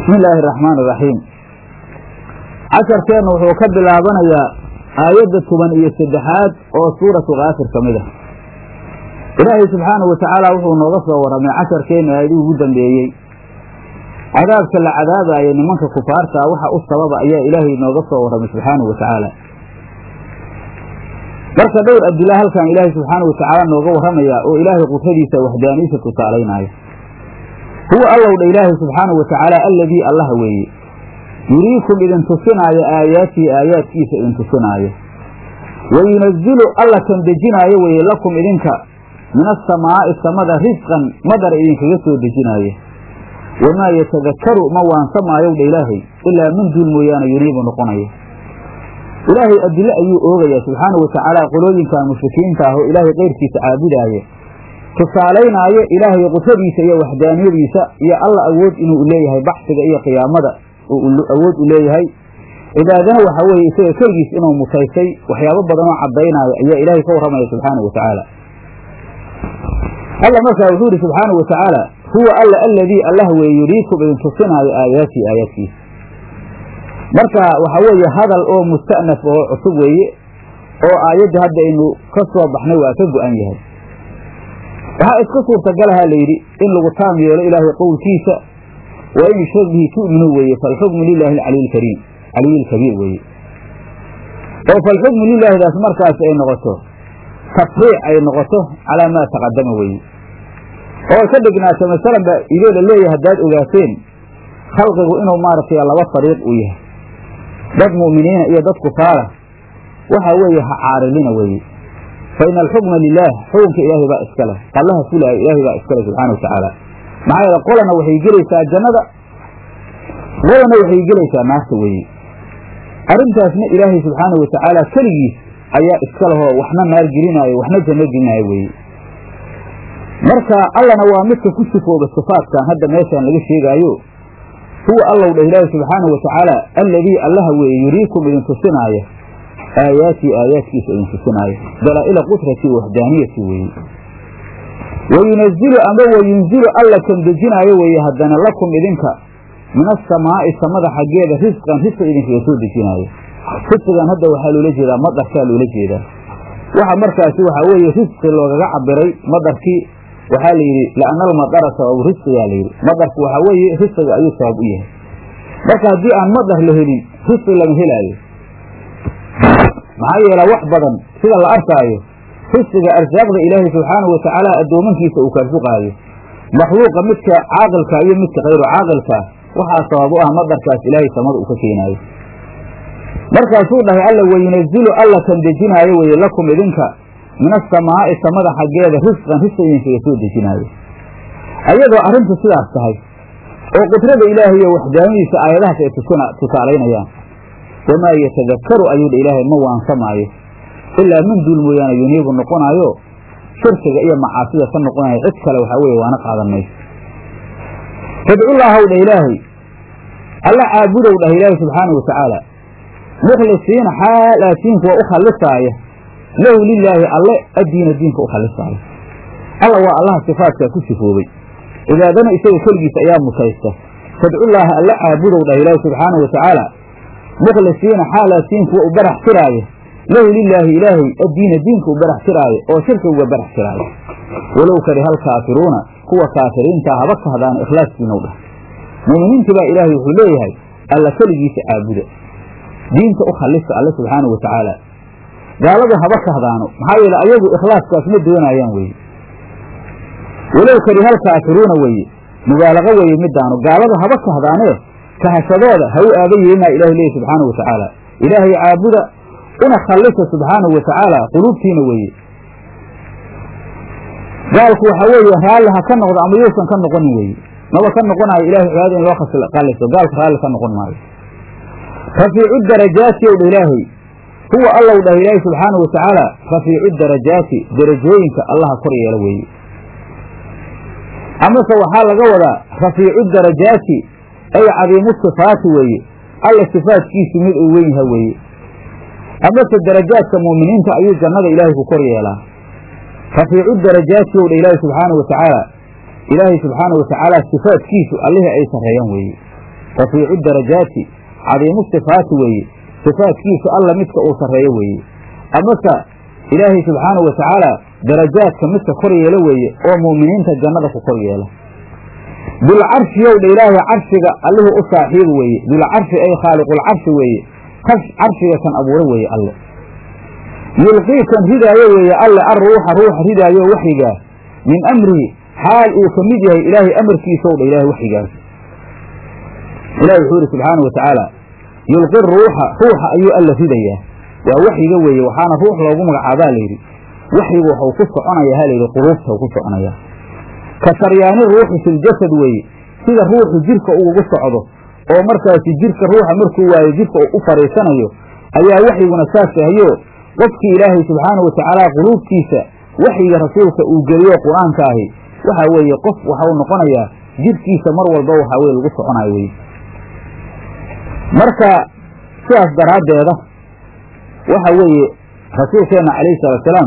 bismi illaahi araxmaan iraxiim casharkeennu wuxuu ka bilaabanayaa aayadda toban iyo saddexaad oo suuratu kaafir ka mid ah ilaahay subxaanahu watacaala wuxuu nooga soo warramay casharkeennu aayadihii ugu dambeeyey cadaabka la cadaabaaya nimanka kufaartaa waxa u sababa ayaa ilaahay nooga soo warramay subxaanahu wa tacaala marka dhowr adila halkan ilaahay subxaanahu watacaala nooga warramayaa oo ilaahay qudradiisa waxdaaniisa tusaalaynaayo huwa allow dha ilaahay subxaanahu wa tacaala alladii allaha weeye yuriikum idin tusinaayo aayaatihi aayaadkiisa idin tusinaayo wa yunazilu alla kan dejinaayo weeye lakum idinka min asamaa'i samada risqan madar idinkaga soo dejinaayo wamaa yatadakaru ma waansamaayow dha ilaahay ilaa min duul mooyaane yuniibu noqonaya ilaahay adilo ayuu oogayaa subxaanahu watacaala qolooyinkan mushrikiinta ah oo ilaahay keyrkiisa caabudaaya tusaalaynaayo ilaahay qudradiisa iyo waxdaaniyadiisa iyo alla awood inuu leeyahay baxsiga iyo qiyaamada awood u leeyahay cibaadana waxa weeye isaga keligiis inuu mutaysay waxyaabo badan oo caddaynaayo ayaa ilaahay ka warramaya subxaanahu watacaala alla markaa wuxuu yidhi subxaanahu watacaala huwa alla aladii allah weeye yuriikum idin tusinaayo aayaatii aayaadkiisa marka waxa weeye hadal oo musta'naf oo cusub weeye oo aayadda hadda aynu ka soo baxnay waa ka go-an yahay waxaa iska suurtagalaha layidhi in lagu taam yeelo ilaahay qowlkiisa wa in yushrak bihi tu'minu weeye falxukmu lilaahi alcaliy lkariim caliy lkabiir weeye oo falxukmu lilaahdaas markaas ay noqoto tafriic ay noqoto calaa maa taqadama weeye oo ka dhignaato masalan ba idoo la leeyahay haddaad ogaateen khalqigu inuu maaragtay laba fariiq uu yahay dad mu'miniina iyo dad kufaara waxa weeye ha caarilina weeye fa ina alxukma lilaah xukunka ilaahay baa iska leh allaha fulaayo ilaahay baa iska leh subxana watacaala maxaa yeele qolana waxay gelaysaa jannada qolana waxay gelaysaa naarta weeye arrintaasna ilaahay subxaana watacaala keligiis ayaa iska lehoo waxna naar gelinaayo waxna janno gelinaayo weeye marka allana waa midka ku sifooba sifaadkan hadda meeshaan laga sheegaayo huwa allow dheh ilaahi subxaanahu watacaala alladii allaha weeye yuriikum idin tusinaayo aayaatii aayaadkiisa idin tusinaayo dalaa'ila qudrati waxdaaniyati weeye wa yunazilu ama wa yunzilu alla kan dejinaayo weeye haddana lakum idinka min asamaa'i samada xaggeeda risqan risqi idinkaga soo dejinaayo risqigan hadda waxaa loola jeedaa madarkaa loola jeedaa waxa markaasi waxaa weeye risqi loogaga cabiray madarkii waxaa la yidhi li'ana almadara sababu risqigaa la yidhi madarku waxaa weeye risqiga ayuu sabab u yahay marka haddii aan madar la helin risqi lama helaayo maxaa yeela wax badan sida la arkaayo risqiga arsaaqda ilaahay subxaanahu watacaala addoomankiisa uu kaarsuqaayo makhluuqa midka caaqilka iyo midka kayru caaqilkaa waxaa sabab u ah madarkaas ilaahay samada uu ka keenaayo markaasuu dhahay alla wayunazilu alla kan dejinaayo weye lakum idinka min asamaa'i samada xaggeeda risqan risqi idinkaga soo dejinaayo ayadoo arrintu sidaas tahay oo qudrada ilaahay iyo waxdaanadiisa aayadahaas ay tusaalaynayaan wamaa yatadakaru ayuu dha ilaahay ma waansamaayo ilaa min duul mooyaane yuniibu noqonaayo shirkiga iyo macaasida ka noqonayo cid kale waxaa weeye waana qaadan mayso fadcullaahaw dha ilaahay alla caabudow dhah ilaahay subxaanahu watacaala mukhlisiina xaalaatiin kuwa u khallisaaya lahu lilaahi alle addiina diinka u khalisaaya alla waa allaha sifaadkaa ku sifoobay cibaadana isaga keligiisa ayaa mutaysta fadcullaaha alla caabudow dhah ilaahi subxaanahu watacaala mukhlisiina xaalaatiin kuwa u barax tiraayo lahu lilaahi ilaahay addiina diinka u barax tiraayo oo shirka uga barax tiraayo walow kariha alkaafiruuna kuwa kaafiriintaa haba kahdaano ikhlaaskiinow dhah muuminiintii baa ilaahay wuxuu leeyahay alla keligiisa caabuda diinta u khallisa alle subxaanahu watacaala gaaladu haba kahdaano maxaa yeele ayagu ikhlaaskaas ma doonayaan weye walow karihal kaafiruuna weye mubaalaqo weeye midaanu gaaladu haba kahdaanee kahashadooda ha u aaba yeelinaa ilahi leeyahy subxaanahu watacaala ilaahay caabuda una khallisa subxaanahu watacaala quluubtiina weeye gaalku waxa weeye raalli ha ka noqdo ama yuusan ka noqonin weye maba ka noqonayo ilahay cibaadada in loo khalliso gaalku raalli ka noqon maayo rafiicu darajaati ow dha ilaahay huwa allow dhah ilaahay subxaanahu watacaala rafiicu darajaati darajooyinka allaha kor yeela weeye amase waxaa laga wadaa rafiicu darajaati ay cadiimu sifaati weeye alla sifaatkiisu mid uu wen yaha weeye amase darajaadka mu'miniinta ayuu jannada ilaahay ku kor yeelaa rafiicu darajaati ow dha ilaahay subxaanahu watacaala ilaahay subxaanahu watacaala sifaatkiisu allihii ay sarreeyaan weeye rafiicu darajaati cadiimu sifaati weeye sifaatkiisu alla midka uu sarreeyo weeye amase ilaahay subxaanahu watacaala darajaadka midka kor yeelo weeye oo mu'miniinta jannada ku kor yeela dulcarshi yowdha ilaahay carshiga allihii u saaxiiba weeye dulcarshi ay khaaliqulcarshi weeye kas carshiga kan abuuro weeye alle yulqiikan ridaayo weeye alle arruuxa ruuxa ridaayo waxyigaa min amrihi xaal uu ka mid yahay ilaahay amarkiisow dha ilahay waxyigaas ilahi wuxuu yidhi subxaanau watacaala yulqi ruuxa ruuxa ayuu alla ridayaa waa waxyiga weeye waxaana ruux loogu magacaabaa layidhi waxyigu waxuu ku soconayaa ha layidhi quluubta ku soconayaa ka saryaani ruuxi filjasad weeye sida ruuxu jirka ugu socdo oo markaasi jirka ruuxa markuu waayo jirka u fadhiisanayo ayaa waxyiguna saas ahayo qofkii ilaahay subxaanau watacaala quluubtiisa waxyiga rasuulka uu geliyo qur-aanka ahi waxa weeye qof waxau noqonayaa jirkiisa mar walba waxaa weye lagu soconayo weye marka sidaas daraaddeeda waxa weeye rasuulkeenna calayhi salaatusalaam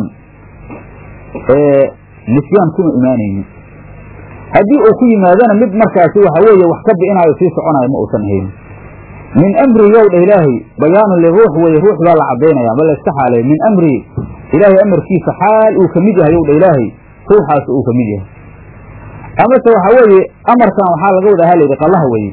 nisyaan kuma imaanaynin haddii uu ku yimaadana mid markaasi waxa weeye wax ka bi'inaayo sii soconayo ma uusan haynin min amri yowdha ilaahay bayaanun liruux weye ruux baa la caddaynaya ma layska xaaleeyo min amri ilaahay amarkiisa xaal uu ka mid yahay yowdha ilaahay ruuxaas uu ka mid yahay amase waxa weeye amarkan waxaa laga wada halayidhi qallaha weye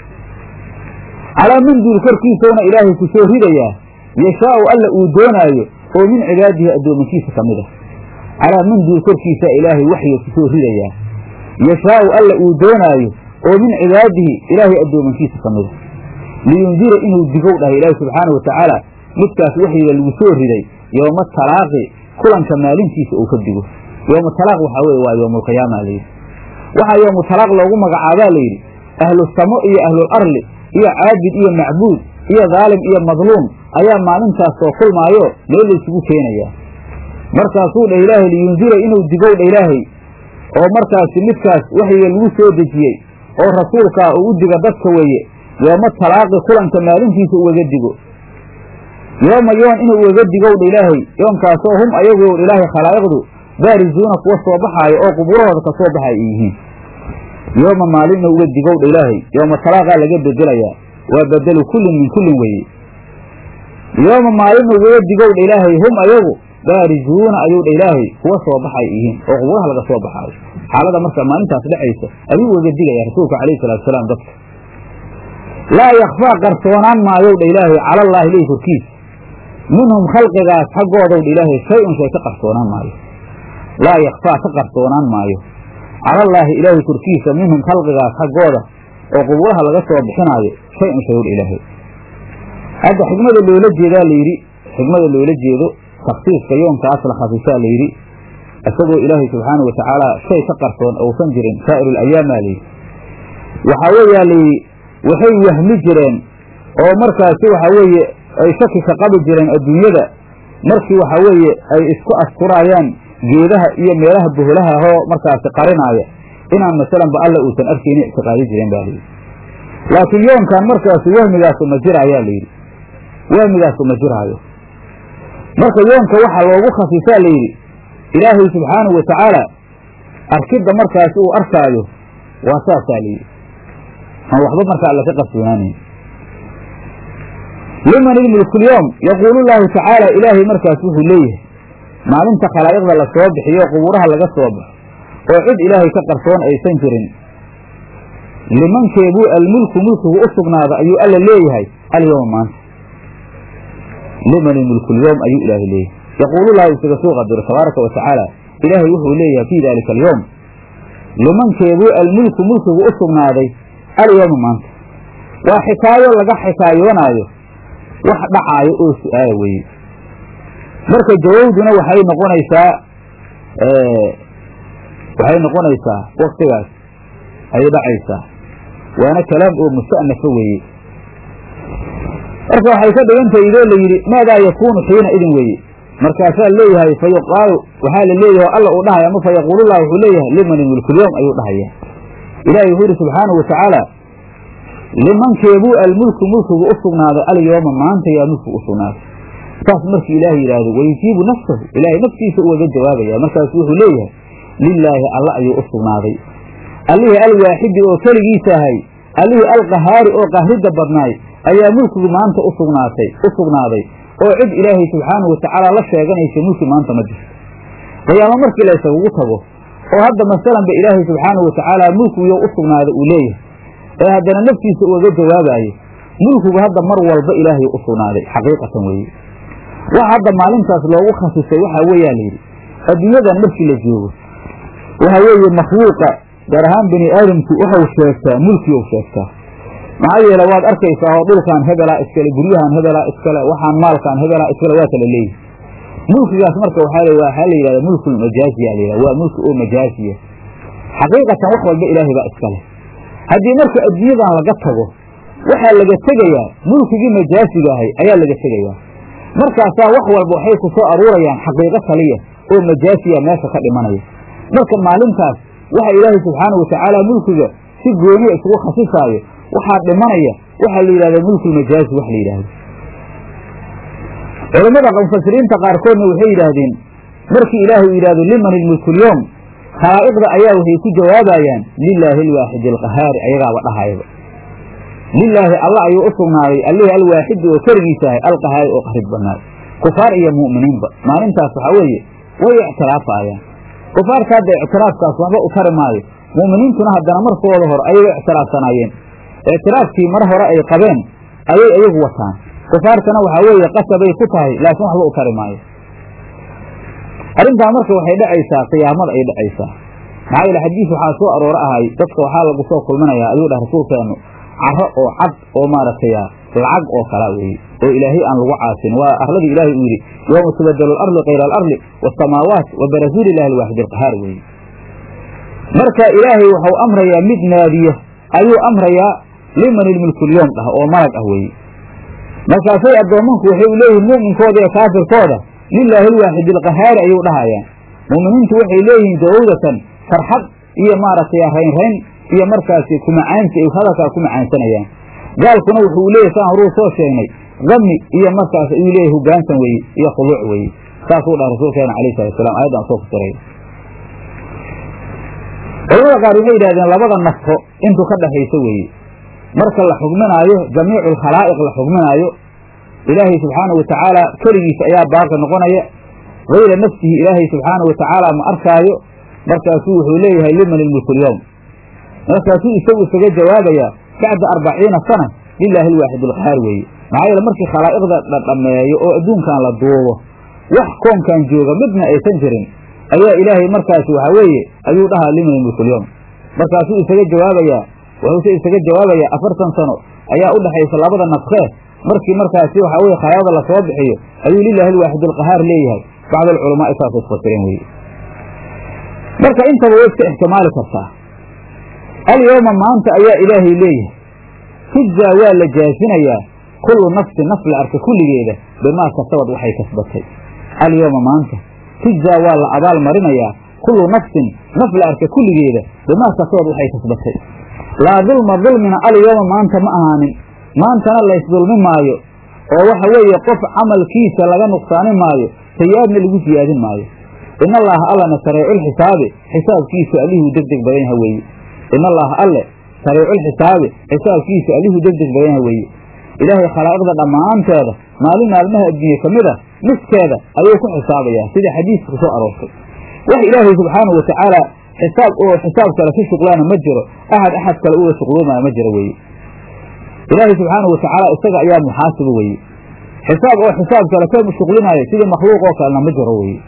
calaa manduul korkiisowna ilaahay ku soo ridayaa yashaau alla uu doonaayo oo min cibaadihi addoomankiisa ka mid ah calaa manduul korkiisaa ilaahay waxyiga ku soo ridayaa yashaau alla uu doonaayo oo min cibaadihi ilaahay addoomankiisa ka mid a liyundira inuu digow dhahay ilaahi subxaana wa tacaala midkaas waxyiga lagu soo riday yooma talaaqi kulanka maalintiisa uu ka digo yooma talaaq waxaa weye waa yoomulqiyaama layidhi waxaa yoomu talaaq loogu magacaabaa layidhi ahlu samo iyo ahlul arli iyo caabid iyo macbuud iyo daalim iyo madluum ayaa maalintaas soo kulmaayo meel laysugu keenayaa markaasuu dhah ilaahay liyundira inuu digow dha ilaahay oo markaasi midkaas waxyiga lagu soo dejiyey oo rasuulkaa uu u diga dadka weeye yooma talaaqi kulanka maalintiisa ugaga digo yooma yoon inuu ugaga digow dha ilaahay yoonkaasoo hum ayagu ilaahay khalaa'iqdu baarizuuna kuwa soo baxaayo oo qubuurahooda ka soo baxay ay yihiin yooma maalin inuu uga digow dha ilaahay yooma talaaqaa laga bedelayaa waa bedelu kullin min kullin weeye yooma maalin ugaga digow dha ilaahay hum ayagu baarizuuna ayuu dha ilaahay kuwa soo baxay yihiin oo qubuuraha laga soo baxaayo xaalada marka maalintaas dhexaysa ayuu ugaga digaya rasuulka calayhi salaatusalaam dadka laa yakfaa qarsoonaan maayow dha ilaahay cala allaahi ileyhi korkiisa minhum khalqigaas xaggoodow dha ilaahay shay-un shay ka qarsoonaan maayo laa yakfaa ka qarsoonaan maayo calallaahi ilaahay korkiisa minhum khalqigaas xaggooda oo qubuuraha laga soo bixinaayo shay-un shay dha ilaahay hadda xigmada loola jeedaa layidhi xigmada loola jeedo taksiiska yoonkaas la khafisaa layidhi isagoo ilaahay subxaana wa tacaala shay ka qarsoon uusan jirin saa'ir alayaamaa layidhi waxaa weeyaa layidhi waxay wahmi jireen oo markaasi waxa weeye ay shaki ka qabi jireen adduunyada markii waxa weeye ay isku asturaayaan geedaha iyo meelaha boholaha ahoo markaasi qarinaaya inaan masalanba alla uusan arkayni ictiqaadi jireen ba layidhi laakiin yoonkan markaasi wahmigaasu ma jiraayaa layidhi wahmigaasu ma jiraayo marka yoonka waxaa loogu khafiisaa layidhi ilaahay subxaanahu wa tacaala arkidda markaasi uu arkaayo waa saasaa layidhi aan waxba markaa alla ka qarsoonaanayn liman ilmulkulyoom yaquulu llaahu tacaala ilaahay markaas wuxuu leeyahay maalinta khalaa'iqda la soo bixiyo qubuuraha laga soo baxo oo cid ilaahay ka qarsoon aysan jirin limankeebuu almulku mulkigu u sugnaada ayuu alla leeyahay alyowma maanta liman ilmulkulyoom ayuu ilaahay leeyahay yaquulu llaahu isaga soo qadiro tabaaraka wa tacaala ilaahay wuxuu leeyahay fii daalika alyowm limankeebuu almulku mulkigu u sugnaaday alyowma maanta waa xikaayo laga xikaayoonaayo wax dhacaayo oo su-aala weeye marka jawawduna waxay noqonaysaa waxay noqonaysaa waktigaas ayay dhacaysaa waana kalaam oo musta'nafa weeye marka waxay ka dhigantahay idoo la yidhi maadaa yakuunu xiina idin weeye markaasaa leeyahay fa yuqaalu waxaa la leeyahay alla uu dhahaya ama fa yaquulullah wuxuu leeyahay liman mulkulyoom ayuu dhahaya ilaahay wuxuu yidhi subxaanahu wa tacaala limankeebuu almulku mulkigu u sugnaaday alyooma maanta yaa mulkigu u sugnaaday saas markii ilaahay yidhaahdo wayujiibu nafsahu ilaahay naftiisa ugaga jawaabaya markaasu wuxuu leeyahay lilaahi alla ayuu u sugnaaday allihii alwaaxidi oo keligiisa ahay allihii alqahaari oo qahridda badnaay ayaa mulkigu maanta u sugnaatay u sugnaaday oo cid ilaahay subxaanahu watacaala la sheeganaysa mulki maanta ma jirto qiyaamo markii la ysagugu tago oo hadda masalanba ilaahay subxaanahu watacaala mulkigiyo u sugnaada uu leeyahay ee haddana naftiisa ugaga jawaabayo mulkigu hadda mar walba ilaahay u sugnaaday xaqiiqatan weeye waxa hadda maalintaas loogu khasisay waxaa weeyaa layidhi adduunyadan markii la joogo waxa weeye makhluuqa gaar ahaan bini aadamku waxau sheegtaa mulkiou sheegtaa maxaa yeele waad arkaysaa oo dhulkaan hebelaa iskale guryahan hebelaa iskale waxaan maalkaan hebelaa iskale waa kala leeyihi mulkigaas marka waxaa waxaa la yidhahda mulkul majaaziya la yidhahda waa mulki oo majaaziya xaqiiqatan wax walba ilaahay baa iskale haddii marka adduunyadan laga tago waxaa laga tegayaa mulkigii majaasiga ahay ayaa laga tegayaa markaasaa wax walba waxay ku soo aruurayaan xaqiiqo kaliya oo majaasiya meesha ka dhimanaya marka maalintaas waxa ilaahay subxaanau watacaala mulkiga si gooniya isugu khasisaayo waxaa dhimanaya waxaa la yidhahda mulkulmajaazi wax la yidhaahdo culammada mufasiriinta qaarkoodna waxay yidhaahdeen markii ilaahay uu yidhahdo liman ilmulkulyoom khalaa'iqda ayaa waxay ku jawaabayaan lilaahi alwaaxidi alqahaari ayagaaba dhahayaba lilaahi alla ayuu u sugnaaday allihii alwaaxidi oo keligiisa ahay alqahaari oo qarid badnaay kufaar iyo mu'miniinba maalintaas waxaa weeye way ictiraafayaan kufaarta hadda ictiraafkaas waxba u tari maayo mu'miniintuna haddana markooda hor ayay ictiraafsanaayeen ictiraafkii mar hore ay qabeen ayay iyagu wataan kufaartana waxaa weeye qasabay ku tahay laakiin waxba u tari maayo arrintaa marka waxay dhacaysaa qiyaamada ay dhacaysaa maxaa yeele xadiis waxaa soo arooro ahay dadka waxaa lagu soo kulminayaa ayuu dhah rasuulkeenu caro oo cad oo maaragtay lacag oo kala weeye oo ilaahay aan lagu caasin waa arladii ilaahay uu yidhi yowma tubadelu alardi kayra alardi waasamaawaat wa barazuul ilahi alwaaxid alqahaar weeye marka ilaahay waxau amrayaa mid naadiya ayuu amrayaa liman ilmulkulyoom dhah oo malag ah weeye markaasay addoommanku waxay leeyihiin mu'minkooda iyo kaafirkooda lilaahi alwaaxid alqahaari ayuu dhahayaan mu'miniintu waxay leeyihiin jawowdatan farxad iyo maaragtay raynrayn iyo markaasi kumacaansi ay hadalkaa ku macaansanayaan gaalkuna wuxuu leeyahy saan horuu soo sheegnay dami iyo markaas ayuu leeyahy hogaansan weeye iyo khuluuc weeye saasuu dhaha rasuulkeena alayh salatu salam ayaddaan soo fasiray culamada qaar waxay yidhahdeen labada nafto intuu ka dhaxayso weeye marka la xugminaayo jamiicu alkhalaa'iq la xugminaayo ilaahay subxaana wa tacaala keligiisa ayaa baaqi noqonaya hayra nafsihi ilaahay subxaana wa tacaala ma arkaayo markaasuu wuxuu leeyahay liman ilmulkulyowm markaasuu isagu isaga jawaabayaa bacda arbaciina sana lilaahi alwaaxid alqahaar weeye maxaa yeele markii khalaa'iqda dhadhameeyo oo adduunkan la duubo wax koonkan jooga midna aysan jirin ayaa ilaahay markaasi waxaa weeye ayuu dhahaa liman ilmulkulyowm markaasuu isaga jawaabayaa wuxuuse isaga jawaabayaa afartan sano ayaa u dhexaysa labada nafkee markii markaasi waxaa weye khalaaqda lasoo bixiyo ayuu lilaahi alwaaxid alqahaar leeyahay bacd alculamaai saasay isfasireen weye marka intaba way iska ixtimaali kartaa alyowma maanta ayaa ilaahay leeyahay tujzaa waa la jaasinayaa kullu nafsin naf la arka kulligeeda bimaa kasabad waxay kasbatay alyowma maanta tujzaa waa la abaal marinayaa kullu nafsin naf la arka kulligeeda bimaa kasabad waxay kasbatay laa dulma dulmina alyowma maanta ma ahaanin maantana laysdulmi maayo oo waxa weeye qof camalkiisa laga nuqsaani maayo sayi-aadna lagu siyaadin maayo in allaaha allana sariiculxisaabi xisaabkiisu allihuu deg deg badan yaha weeye in allaaha alle sariiculxisaabi xisaabkiisu allihuu deg deg badan yaha weeye ilaahay khalaa'iqda dhammaanteeda maalin maalmaha adduunye ka mid a niskeeda ayuu ku xisaabayaa sida xadiiska ku soo aroortay wax ilaahay subxaanahu wa tacaala xisaab oo xisaab kale ka shuqlaana ma jiro axad axad kale uga shuqloomaya ma jiro weeye ilaahay subxaanahu wa tacaala isaga ayaa muxaasiba weeye xisaab oo xisaab kale ka shuqlinaayo sidii makhluuq oo kalena ma jiro weeye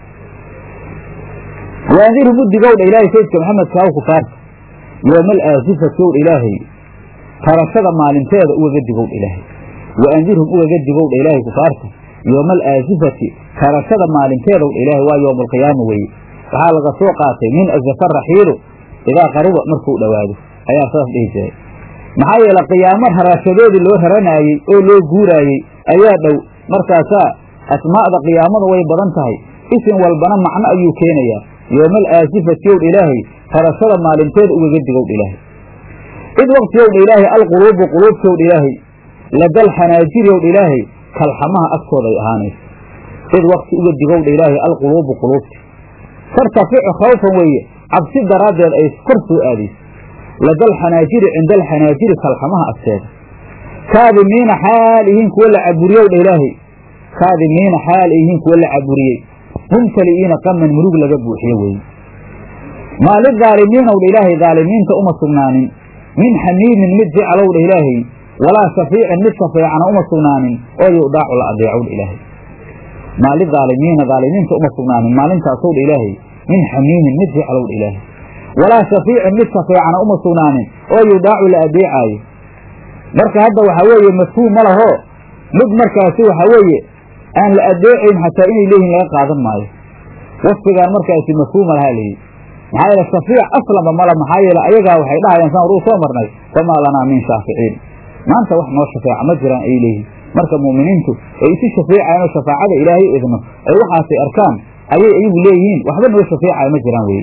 waandirhum u digowdha ilaahay sayidka maxamed kaaw kufaarta yoomal aasifati ow ilaahay tarashada maalinteeda ugaga digowdha ilaahay waandirhum ugaga digowdha ilaahay kufaarta yoomal aasifati tarashada maalinteeda wdha ilaahay waa yowma alqiyaama weeye waxaa laga soo qaatay min azafa raxiilu idaa qaruba markuu dhowaado ayaa saas dhihi jiray maxaa yeele qiyaamo harashadoodii loo raranaayey oo loo guuraayey ayaa dhow markaasaa asmaa'da qiyaamada way badan tahay isim walbana macno ayuu keenayaa yoomal aasifati owdha ilaahay tarashada maalinteeda ugaga digowdha ilaahay id waqtigowdha ilaahay alquluubu quluubtowdha ilaahay ladal xanaajiri owdha ilaahay kalxamaha agtooda ay ahaanayso id waqti uga digowdha ilaahay alquluubu quluubti tartaficu khawfan weeye cabsi daraaddeed ay kor soo aadayso lada alxanaajiri cinda alxanaajiri kalxamaha agteeda kaadimiina xaal ihiin kuwa la caburiyow dha ilaahay kaadimiina xaal ay yihiin kuwa la caburiyey mumtali'iina qaman murug laga buuxiye weeye maa lidaalimiinow dha ilaahay daalimiinta uma sugnaanin min xamiimin mid jeclow dha ilaahay walaa shafiicin mid shafeecana uma sugnaanin oo yudaacu la adeecow dha ilaahay maa lidaalimiina daalimiinta uma sugnaanin maalintaasow dha ilaahay min xamiimin mid jeclow dha ilaahay walaa shafiicin mid shafeecana uma sugnaanin oo yudaacu la adeecaayo marka hadda waxaa weeye mafhuum ma laho mid markaasi waxaa weeye aan la adeecayn xataa inay leeyihin laga qaadan maayo wasfigaan markaasi mafhuuma lahaa layidhi maxaa yeele shafiic aslanba mala maxaa yeele ayagaa waxay dhahayaan saan horuu soo marnay famaa lanaa min shaaficiin maanta wax noo shafeeca ma jiraan ay leeyihin marka mu'miniintu ay isu shafeecayan oo shafaacada ilaahay idno ay waxaasay arkaan ayay iyagu leeyihiin waxba noo shafeecaya ma jiraan weye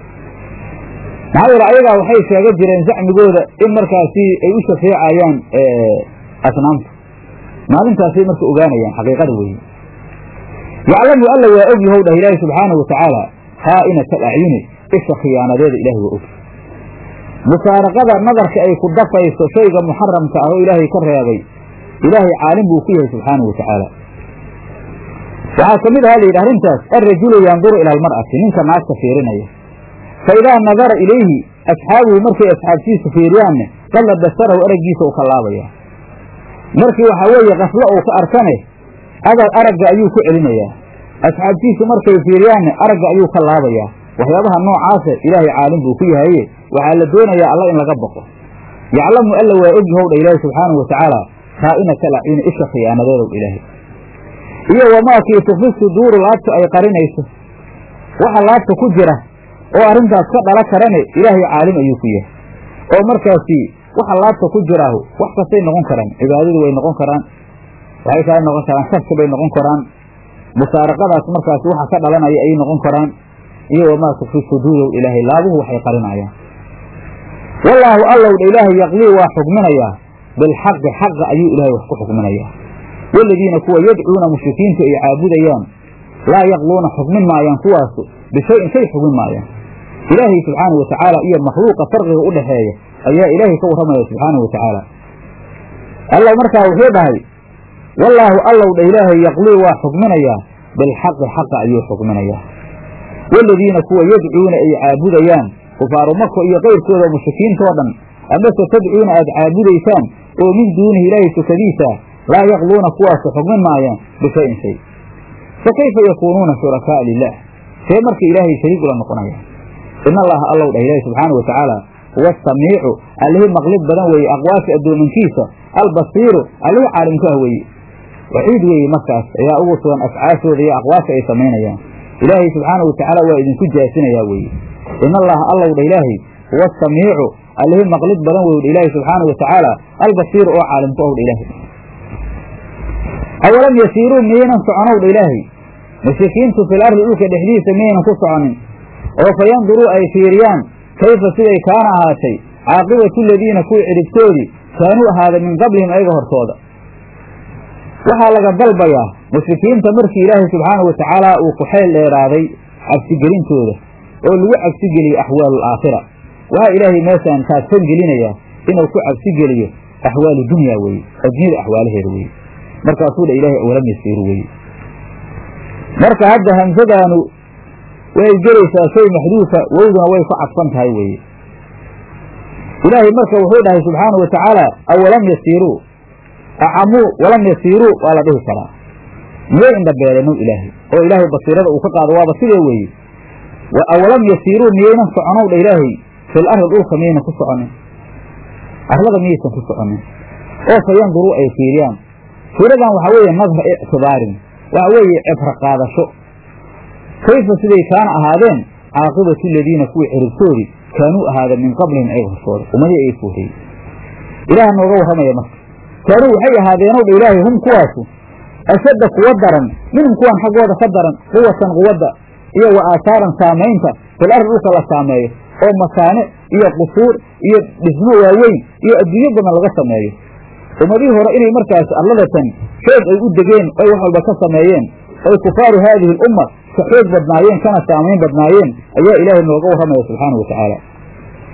maxaa yeele ayagaa waxay sheega jireen zacmigooda in markaasi ay u shafeecayaan asnaamta maalintaasay marka ogaanayaan xaqiiqada weeye yaclamu alla waa og yahow dhah ilaahi subxaanahu watacaala khaa'inata alacyuni isha khiyaanadeeda ilahi waa og musaaraqada nadarka ay ku dafayso shayga muxaramka ah oo ilaahay ka reebay ilaahay caalim buu ku yahay subxaanahu watacaala waxaa ka mid aha layidhi arrintaas alrajulu yanduru ila almar'ati ninka naagta fiirinaya fa idaa nadara ilayhi asxaabuhu markay asxaabtiisu fiiriyaanne qalla basarahu araggiisa u ka laabaya markii waxaa weeye qaflo uu ka arkane adag aragga ayuu ku celinayaa asxaabtiisu markay fiiriyaanne aragga ayuu ka laabayaa waxyaabaha noocaase ilaahay caalim buu ku yahaye waxaa la doonayaa alla in laga baqo yaclamu alla waa og yahow dha ilaahi subxaanahu watacaala khaa'inata alacyuni isha khiyaanadeedow ilaahay iyo wamaakii tukfi suduuru laabtu ay qarinayso waxa laabta ku jira oo arrintaas ka dhala karane ilaahay caalim ayuu ku yahay oo markaasi waxa laabta ku jiraahu wax kastay noqon karaan cibaadadu way noqon karaan waxay kala noqon karaan shaki bay noqon karaan musaaraqadaas markaasi waxa ka dhalanaya ayay noqon karaan iyo wamaa tukfi suduurow ilaahay laabuhu waxay qarinayaan wallaahu allow dha ilaahay yaqlii waa xukminayaa bilxaqi xaqa ayuu ilaahay wax ku xukminayaa waladiina kuwa yadcuuna mushrikiinta ay caabudayaan laa yaqluuna xukmin maayaan kuwaasu bishayin shay xukmin maayaan ilaahay subxaanahu watacaala iyo makhluuqa farqiga u dhexeeya ayaa ilaahay ka warramaya subxaanahu watacaala alla markaa wuxuu dhahay wallaahu allow dha ilaahay yaqlii waa xukminayaa bilxaqi xaqa ayuu xukminayaa waladiina kuwa yadcuuna ay caabudayaan kufaaru mako iyo kayrkooda mushrikiintoo dhan amase tadcuuna aad caabudaysaan oo min duunihi ilaahay sukadiisa laa yaqluuna kuwaasu xukmin maayaan bishayin shay fa kayfa yakuunuuna shurakaaa lilah see marka ilaahay shariig ula noqonaya in allaha allow dhah ilaahi subxaanau watacaala huwa asamiicu allihii maqlid badan weeye aqwaasha addoominkiisa albasiiru allihii caalimku ah weeye waxiid weeye markaas ayaa ugu sugan afcaashooda iyo aqwaasha ay samaynayaan ilaahay subxaanau watacaala waa idinku jaasinayaa weeye in allaha allow dha ilaahay huwa asamiicu allihii maqlid badan wey dha ilaahi subxaanau watacaala albasiiru oo caalimku ah dha ilaahay awalam yasiiruu miyaynan soconow dha ilaahay mushrikiintu fil ardi dhulka dhexdiisa miyaynan ku soconin oo fa yanduruu ay fiiriyaan kayfa siday kaana ahaatay caaqibatu ladiina kuwii cidhibtoodii kaanuu ahaada min qablihim ayaga hortooda waxaa laga dalbayaa mushrikiinta markii ilaahay subxaanau watacaala uu ku xeel dheeraaday cabsigelintooda oo lagu cabsigeliyey axwaalu alaakhira waxaa ilaahay meeshaan taadsan gelinayaa inuu ku cabsigeliyo axwaalu dunya weeye addunyada axwaalaheeda weeye markaasuu dha ilaahay awalam yasiiru weeye marka hadda hamsadaanu way gelaysaa shay maxduufa wowduna way ku cadfan tahay weeye ilaahay marka wuxuu dhahay subxaanau wa tacaala awalam yasiiruu acamuu walam yasiiruu waa la dhihi karaa miyay indhabeelenow ilaahay oo ilaahay basiirada uu ka qaado waaba sidee weeye awalam yasiiruu miyaynan soconow dha ilaahay fil ardi dhulka miyaynan ku soconin arlada miyaysan ku soconin oo fa yanduruu ay fiiriyaan fiiradan waxaa weeye nadra ictibaarin waxa weeye cibro qaadasho kayfa siday kaana ahaadeen caaqibatu ladiina kuwii ciribtoodii kaanuu ahaada min qablihim ayaga hortooda ummadii ay fooreyey ilaah nooga warramaya marka kaanuu waxay ahaadeenow dha ilaahay hum kuwaasu ashadda kuwa daran minhum kuwan xaggooda ka daran quwatan quwadda iyo wa aataaran saamaynta fil ardi dhulka la saameeyo oo makaane iyo qusuur iyo dhismo waaweyn iyo adduunyo badan laga sameeyo ummadihii hore inay markaas arladatan xoog ay u degeen oy wax walba ka sameeyeen oy kufaaru haadihi alumma ka xoog badnaayeen kana saamayn badnaayeen ayaa ilaahay nooga warramaya subxaana wa tacaala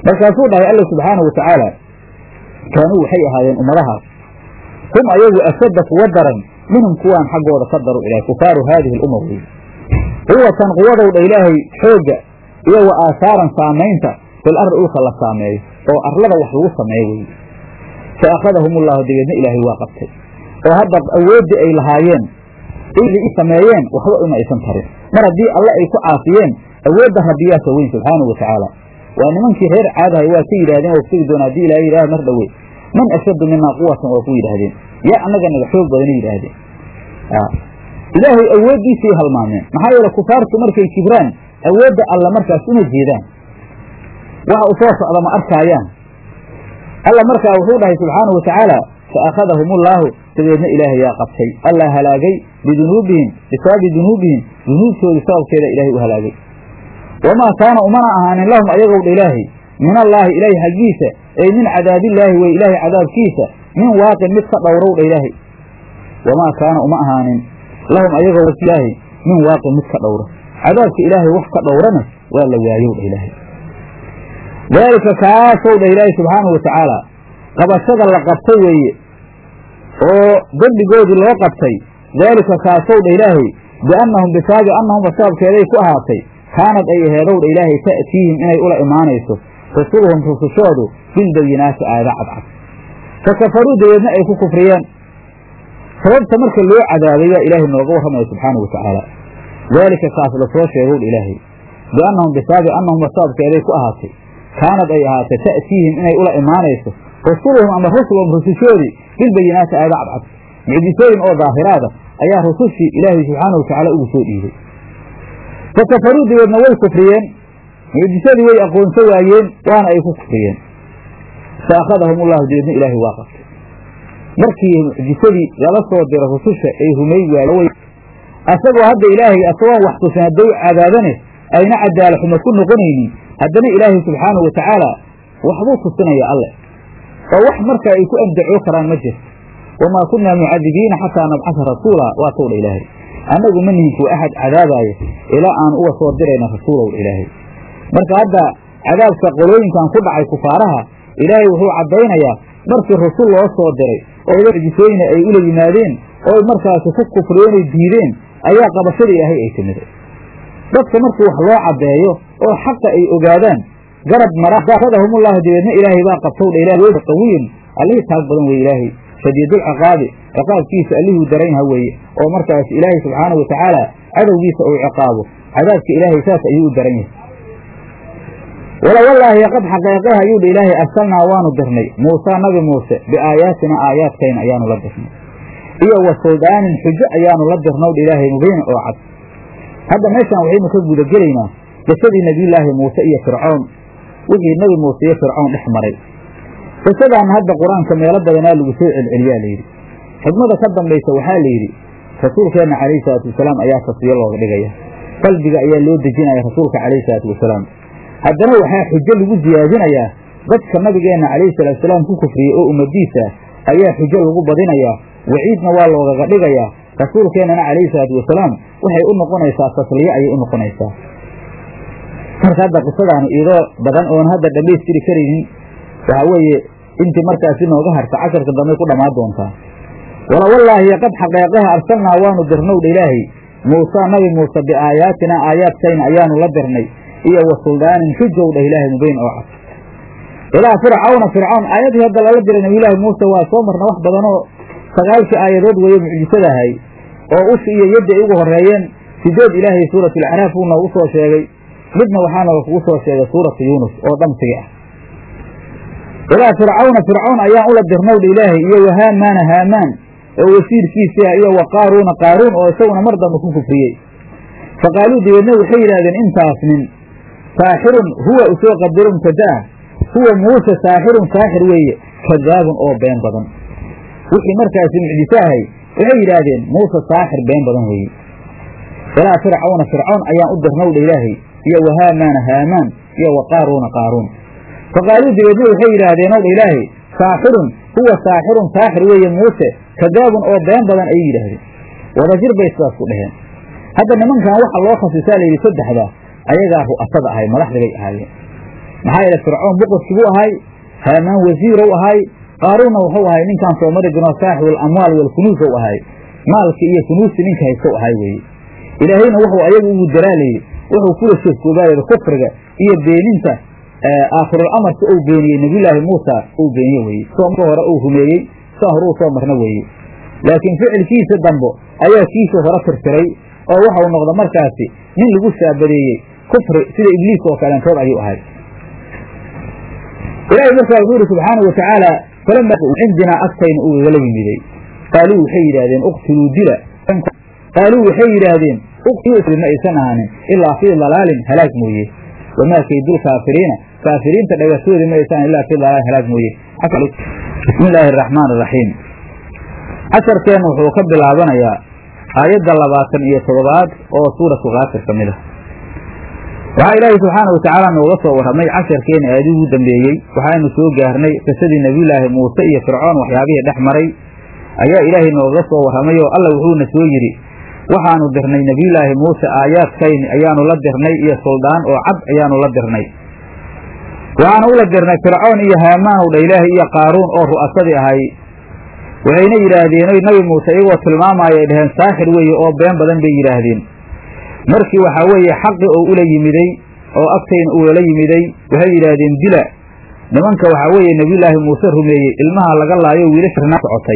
markaasuu dhahay alla subxaanahu watacaala kaanuu waxay ahaayeen ummadahaas hum ayagu ashadda kuwa daran minhum kuwaan xaggooda ka daru ilahay kufaaru haadihi alumma wey quwatan quwadowdha ilaahay xoogga iyo wa aasaaran saamaynta fil ardi dhulka la saameeyo oo arlada wax lagu sameeyo weye fa akhadahum ullahu dabeedna ilaahay waa qabtay oo hadda awooddii ay lahaayeen i sameeyeen waxba uma aysan tarin mar haddii alle ay ku caasiyeen awoodda rabbiyaaka weyn subxaanahu wa tacaala waa nimankii reer caadahay waa ka yidhahdeen waa sugi doona hadii ilahay yidhah mar dhowe man ashaddu minaa quwatan waa ku yidhaahdeen yaa annaga naga xoog badana yidhaahdeen ilaahay awooddiisay halmaameen maxaa yeele kufaartu markay kibraan awoodda alla markaas uma jeedaan waxa u soo socda ma arkaayaan alla markaa wuxuu dhahay subxaanahu watacaala fa akhadahum ullaahu dabeedna ilaahay yaa qabtay alla halaagay bidunuubihim bisababi dunuubihim dunuubtoodii sababkeeda ilaahay u halaagay wamaa kaana umana ahaanin lahum ayagowdha ilaahay min allaahi ilaahay xaggiisa ey min cadaabillaahi wey ilaahay cadaabkiisa min waaqin mid ka dhowrowdha ilaahay wamaa kaana uma ahaanin lahum ayagoo ilaahay min waaqin mid ka dhowra cadaabka ilaahay wax ka dhowrana waa la waayowdha ilaahay daalika kaasow dha ilaahay subxaanahu watacaala qabashada la qabtay weeye oo dembigoodii loo qabtay daalika kaasow dha ilaahay biannahum bisaabi annahum sababkeeday ku ahaatay kaanad ay aheedowdha ilaahay ta'tiihim inay ula imaanayso rusuluhum rusushoodu bilbayinaati aayada cadcad fa kafaruu dabeedna ay ku kufriyeen sababta marka loo cadaabay baa ilaahay nooga warramaya subxaanahu watacaala daalika kaas lasoo sheegowdha ilaahay biannahum bisaabi annahum sababkeeday ku ahaatay kaanad ay ahaatay ta'tiihim inay ula imaanayso rusuluhum ama rusulhum rusushoodii bilbayinaati aayada cadcad mucjisooyin oo daahiraada ayaa rusushii ilaahay subxaanahu watacaala ugu soo dhiibay fa kafaruu dabeedna way kufriyeen mucjisadii way aqoonso waayeen waana ay ku kufriyeen fa akhadahum ullahu dabeedna ilaahay waa qabtay markii mucjisadii lala soo dira rususha ay rumay waay asagoo hadda ilaahay asagoon wax tusin hadday cadaabane ayna cadaala xumo ku noqonaynin haddana ilaahay subxaanahu watacaala waxbuu tusinaya alle oo wax markaa ay ku andacoo karaan ma jirto wamaa kunnaa mucadibiina xataa nabcasa rasuula waa towdha ilaahay annagu ma nihin kuwa axad cadaabaaya ilaa aan uga soo dirayna rasuulow ilaahay marka hadda cadaabka qolooyinkan ku dhacay kufaaraha ilaahay wuxuu caddaynayaa markii rasul loo soo diray oo mucjisooyina ay ula yimaadeen oo markaasi ku kufriyeen oy diideen ayaa qabashada ilaahay ay timiday dadka markii wax loo caddeeyo oo xaqa ay ogaadaan garab maraadahumullahu dabeedna ilaahay baa qabtowdha ilaah qawiyin allihii taag badan weye ilaahay shadiidulciqaabi ciqaabkiisa allihuu daranyaha weeye oo markaas ilaahay subxaanahu watacaala cadowgiisa uu ciqaabo cadaabka ilaahay saas ayuu u daran yahay wala wallaahi qad xaqeeqeh ayuudha ilaahay arsalnaa waanu dirnay muusaa nabi muuse biaayaatina aayaadkayna ayaanu la dirnay iyo wa suldaanin xujo ayaanu la dirnowdha ilaahay mubiina oo cad hadda meeshaan waxaynu ka guda gelaynaa qisadii nebiyullaahi muuse iyo fircoon wixii nebi muuse iyo fircoon dhex maray qisadaan hadda qur-aanka meelo badanaa lagu soo celceliyaa layidhi xikmada ka dambaysa waxaa layidhi rasuulkeenna calayhi salaatu wasalaam ayaa tasfiyo looga dhigaya qalbiga ayaa loo dejinaya rasuulka calayhi salaatu wasalaam haddana waxaa xujo lagu siyaadinayaa dadka nabigeenna calayhi salaatusalaam ku kufriyey oo ummadiisa ayaa xujo lagu badinayaa waciidna waa loogaga dhigayaa rasuulkeennana calayhi salaatu wasalaam waxay u noqonaysaa tasliye ayay u noqonaysaa marka hadda qisadaanu iidoo badan oon hadda dhammaystiri karaynin waxaa weeye intii markaasi nooga harta casharka dambe ku dhammaan doontaa wala wallaahi qad xaqeeqaha arsalnaa waanu dirnowdha ilaahay muusaa nabi muuse biaayaatina aayaadkayna ayaanu la dirnay iyo wa suldaanin xujowdha ilaahay mubiin oo cad ilaa fircawna fircawn aayadii hadda lala diray nabiyulaahi muuse waa soo marna wax badanoo sagaalkii aayadood weeye mucjisadahay oo ushi iyo yaddi ay ugu horeeyeen sideed ilaahay suuratulacraaf uu noogu soo sheegay midna waxaa nooga kugu soo sheegay suuratu yuunus oo dhamsigi ah ilaa fircawna fircawn ayaan ula dirnowdha ilaahay iyo wa haamaana haamaan oo wasiirkiisii ah iyo wa qaaruuna qaaruun oo isaguna mar dambe ku kufriyey fa qaaluu dabeedna waxay yidhahdeen intaas nin saaxirun huwa usoo qadaro mubtadaa huwa muuse saaxirun saaxir weeye kadaabun oo been badan wixii markaasi mucjiso ahay waxay yidhaahdeen muuse saaxir been badan weeye ilaa fircawna fircawn ayaan u dirnowdha ilaahay iyo wa haamaana haamaan iyo wa qaaruuna qaaruun fa qaaluu dabeedna waxay yidhaahdeen owdha ilaahay saaxirun huwa saaxirun saaxir weeye muuse kadaabun oo been badan ayay yidhaahdeen wadajir bay sidaas ku dheheen hadda nimankan waxa loo khasisaa layidhi saddexda ayagaa ru'asada ahay madaxda bay ahaayeen maxaa yeele fircoon boqorkibuu ahay haamaan wasiirow ahay qaaruunna wuxuu ahay ninkaan soo mari jirno saaxibu alamwaal walkunuusow ahay maalki iyo kunuusti ninka haystow ahay weeye ilaahayna wuxuu ayaga ugu daraalayey wuxuu kula shirkoobaayada kufriga iyo beeninta aakhirul amarka uu beeniyey nebiyulaahi muusa uu beeniye weeye soomka hore uu rumeeyey saa hore uu soo marna weeye laakiin ficilkiisa dambo ayaa kiisa hore tirtiray oo waxau noqda markaasi nin lagu shaabadeeyey kufri sida ibliis oo kaleentood ayuu ahay ilaahay markaa wuxuu ihi subxaanau watacaala falama cindinaa agtayna uu igala yimiday qaaluu waxay yidhaahdeen uqtuluu dila qaaluu waxay yidhaahdeen uqtuluu ma aysan ahaanin ilaa fii dalaalin halaag mooye wamaa kaydul kaafiriina kaafiriinta dhagatoodi ma aysan ilaa fii dalaalin halaag mooye bismi illaahi araxmaan araxiim casharkeenna wuxuu ka bilaabanayaa aayadda labaatan iyo toddobaad oo suuratu kaafir ka mid ah waxaa ilaahay subxaanau watacaala nooga soo warramay casharkeena aadii ugu dambeeyey waxaanu soo gaarnay qisadii nebiyulaahi muuse iyo fircoon waxyaabihii dhex maray ayaa ilaahay noogaga soo warramay oo alla wuxuuna soo yidhi waxaanu dirnay nebiyulaahi muuse aayaadkayni ayaanu la dirnay iyo suldaan oo cad ayaanu la dirnay waxaanu ula dirnay fircoon iyo haamaanow dha ilaahay iyo qaaruun oo ru'asadii ahay waxayna yidhaahdeen oy nabi muuse iyagoo tilmaamaya ay dhaheen saaxir weeye oo been badan bay yidhaahdeen markii waxaa weeye xaqi oo ula yimiday oo agtayna uula yimiday waxay yidhaahdeen dila nimanka waxaa weeye nebiyulaahi muuse rumeeyey ilmaha laga laayo wiilashana socotay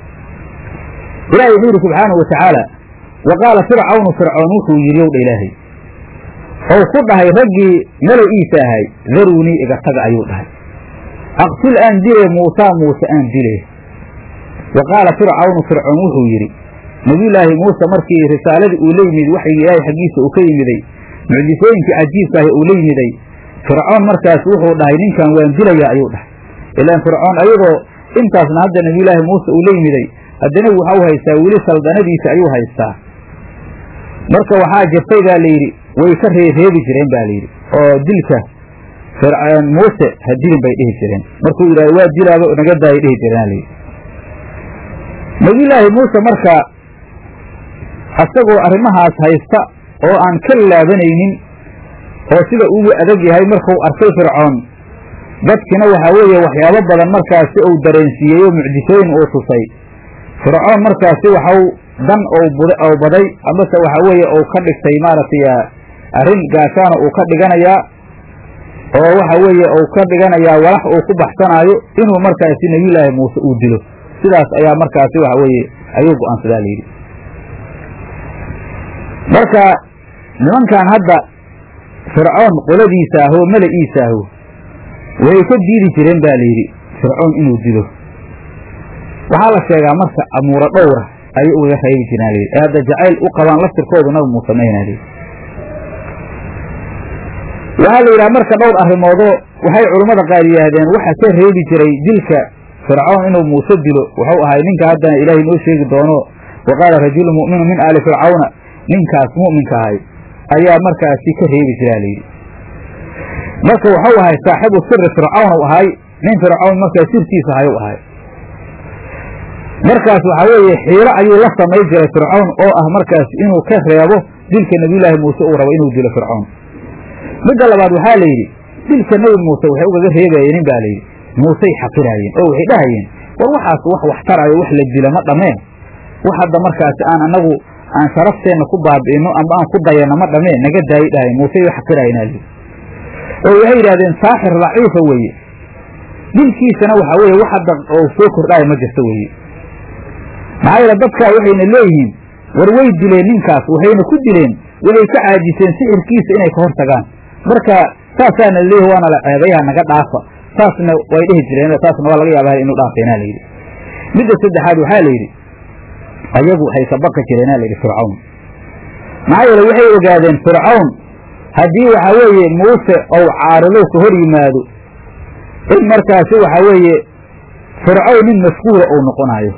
ilaahay wuxuu yidhi subxaanau watacaala wa qaala fircawnu fircoon wuxuu yidhi ow dha ilaahay ou ku dhahay raggii malow-iisa ahay daruunii iga taga ayuu dhahay aqtul aan dile muusaa muuse aan dile wa qaala fircawnu fircoon wuxuu yidhi nebiyulaahi muuse markii risaaladii uu la yimid waxyigii ilaahay xaggiisa uu ka yimiday mucjisooyinkii cajiibkaahi uu la yimiday fircoon markaas wuxuu dhahay ninkan waan dilayaa ayuu dhahay ilaan fircoon ayadoo intaasna hadda nebiyulaahi muuse uu la yimiday haddana waxau haystaa weli saldanadiisa ayuu haystaa marka waxaa jirtay baa layidhi way ka reereebi jireen ba layidhi oo dilka muuse ha dilin bay dhihi jireen markuu yidhahdo waa dilaaba naga daaya dhihi jireen layidhi nebiyulaahi muuse marka asagoo arrimahaas haysta oo aan ka laabanaynin oo sida ugu adag yahay markuu arkay fircoon dadkina waxaa weeye waxyaabo badan markaasi uu dareensiiyey oo mucjisooyin uu tusay fircoon markaasi waxau dan ou baday amase waxaa weeye uu ka dhigtay maaragtay arrin gaashaana uu ka dhiganayaa oo waxa weeye uu ka dhiganayaa walax uu ku baxsanaayo inuu markaasi nebiyulaahi muuse uu dilo sidaas ayaa markaasi waxa weeye ayuu go-aansadaa layidhi marka nimankan hadda fircoon qoladiisa ah oo mala-iisa ahu waxay ka diidi jireen ba layidhi fircoon inuu dilo waxaa la sheegaa marka amuuro dhowra ayay ugaga reebi jiraan layidhi ee hadda jacayl u qabaan laftirkoodu nabi muuse mayna layidhi waxaa la yidhaha marka dhowr arrimoodoo waxay culummada qaar yidhaahdeen waxa ka reebi jiray dilka fircoon inuu muuse dilo wuxuu ahay ninka haddana ilaahay noo sheegi doono wa qaala rajulu mu'minu min aali fircawna ninkaas mu'minka ahay ayaa markaasi ka reebi jiraa layidhi marka waxau ahay saaxibu siri fircawn u ahay nin fircawn markaa sirtiisa ahay u ahay markaas waxaa weeye xiilo ayuu la samay jiray fircawn oo ah markaas inuu ka reebo dilka nebiyulaahi muuse uu rabo inuu dilo fircawn midda labaad waxaa la yidhi dilka nebi muuse waxay ugaga reebayeenin baa layidhi muusey xaqiraayeen oo waxay dhahayeen war waxaas wax wax tarayo wax la dila ma dhameen wax hadda markaasi aan anagu aan sharafteenna ku baabi'ino amba aan ku dayanno ma dhameen naga daayi dhahayen muusey wa xaqiraayeen ali oo waxay yidhahdeen saaxir daciifa weeye dilkiisana waxaa weeye wax hadda oo soo kordhaayo ma jirto weeye maxaa yeele dadkaa waxayna leeyihiin war way dileen ninkaas waxayna ku dileen waxay ka caajiseen sixirkiisa inay ka hor tagaan marka saasaana leeyahy waana la ceebayaha naga dhaafa saasna way dhihi jireen taasna waa laga yaaba inuu dhaafeena layidhi midda saddexaad waxaa la yidhi ayagu waxay ka baqi jireena layidhi fircawn maxaa yeele waxay ogaadeen fircawn haddii waxaa weeye muuse ou caaridow ka hor yimaado in markaasi waxaa weeye fircawn nin mashquula uu noqonayo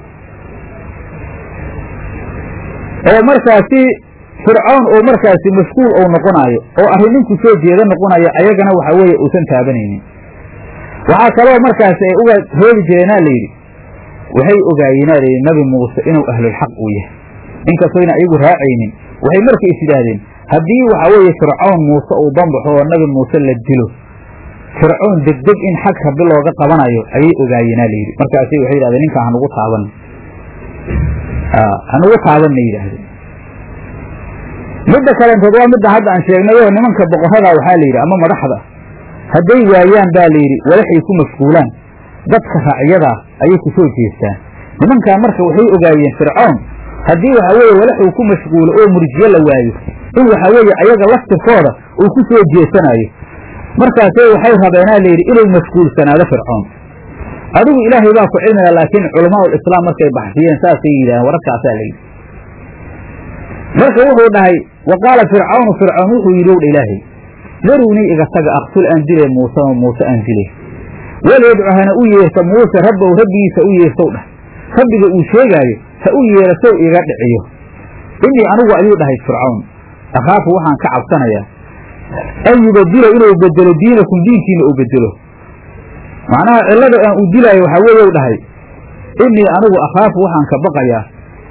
oo markaasi fircawn oo markaasi mashquul uu noqonaayo oo arrin ninku soo jeeda noqonayo ayagana waxaa weeye uusan taabanaynin waxaa kaloo markaasi ay uga reebi jireenaa layidhi waxay ogaayeenaa layidhi nabi muuse inuu ahlulxaq uu yahay inkastoyna ayagu raacaynin waxay marka is yidhaahdeen haddii waxaa weeye fircawn muuse uu banbaxo oo nabi muuse la dilo fircoon degdeg in xag rabbi looga qabanayo ayay ogaayeenaa layidhi markaasay waxay yidhahdeen ninkaa hanugu taaban hanugu taabanna yidhaahdeen midda kalentood waa midda hadda aan sheegnay oo nimanka boqorrada waxaa la yidhi ama madaxda hadday waayaan baa layidhi walaxay ku mashquulaan dadka racyadaa ayay ku soo jeestaan nimankaa marka waxay ogaayeen fircoon haddii waxa weeye walaxuu ku mashquulo oo murjiyo la waayo in waxa weeye ayaga laftirkooda uu ku soo jeesanayo markaasay waxay rabeenaa layidhi inuu mashquulsanaado fircoon adigu ilaahay baa ku cilmiga laakiin culamaa ulislaam markay baxsiyeen saasay yidhahdeen wararkaasaa layidhi marka wuxuu dhahay wa qaala fircawnu fircoon wuxuu yidhi owdha ilaahay daruunii iga taga aqtul aan dile muuse oo muuse aan dile walyadcu hana u yeerta muuse rabbow rabbigiisa u yeertow dhah rabbiga uu sheegaayo ha u yeerasow iga dhiciyo innii anigu ayuu dhahay fircawn akhaafu waxaan ka cabsanayaa an yubadila inuu bedelo diinakum diinkiina uu bedelo macnaha cillada aan u dilaayo waxaa weeye u dhahay innii anigu akhaafu waxaan ka baqayaa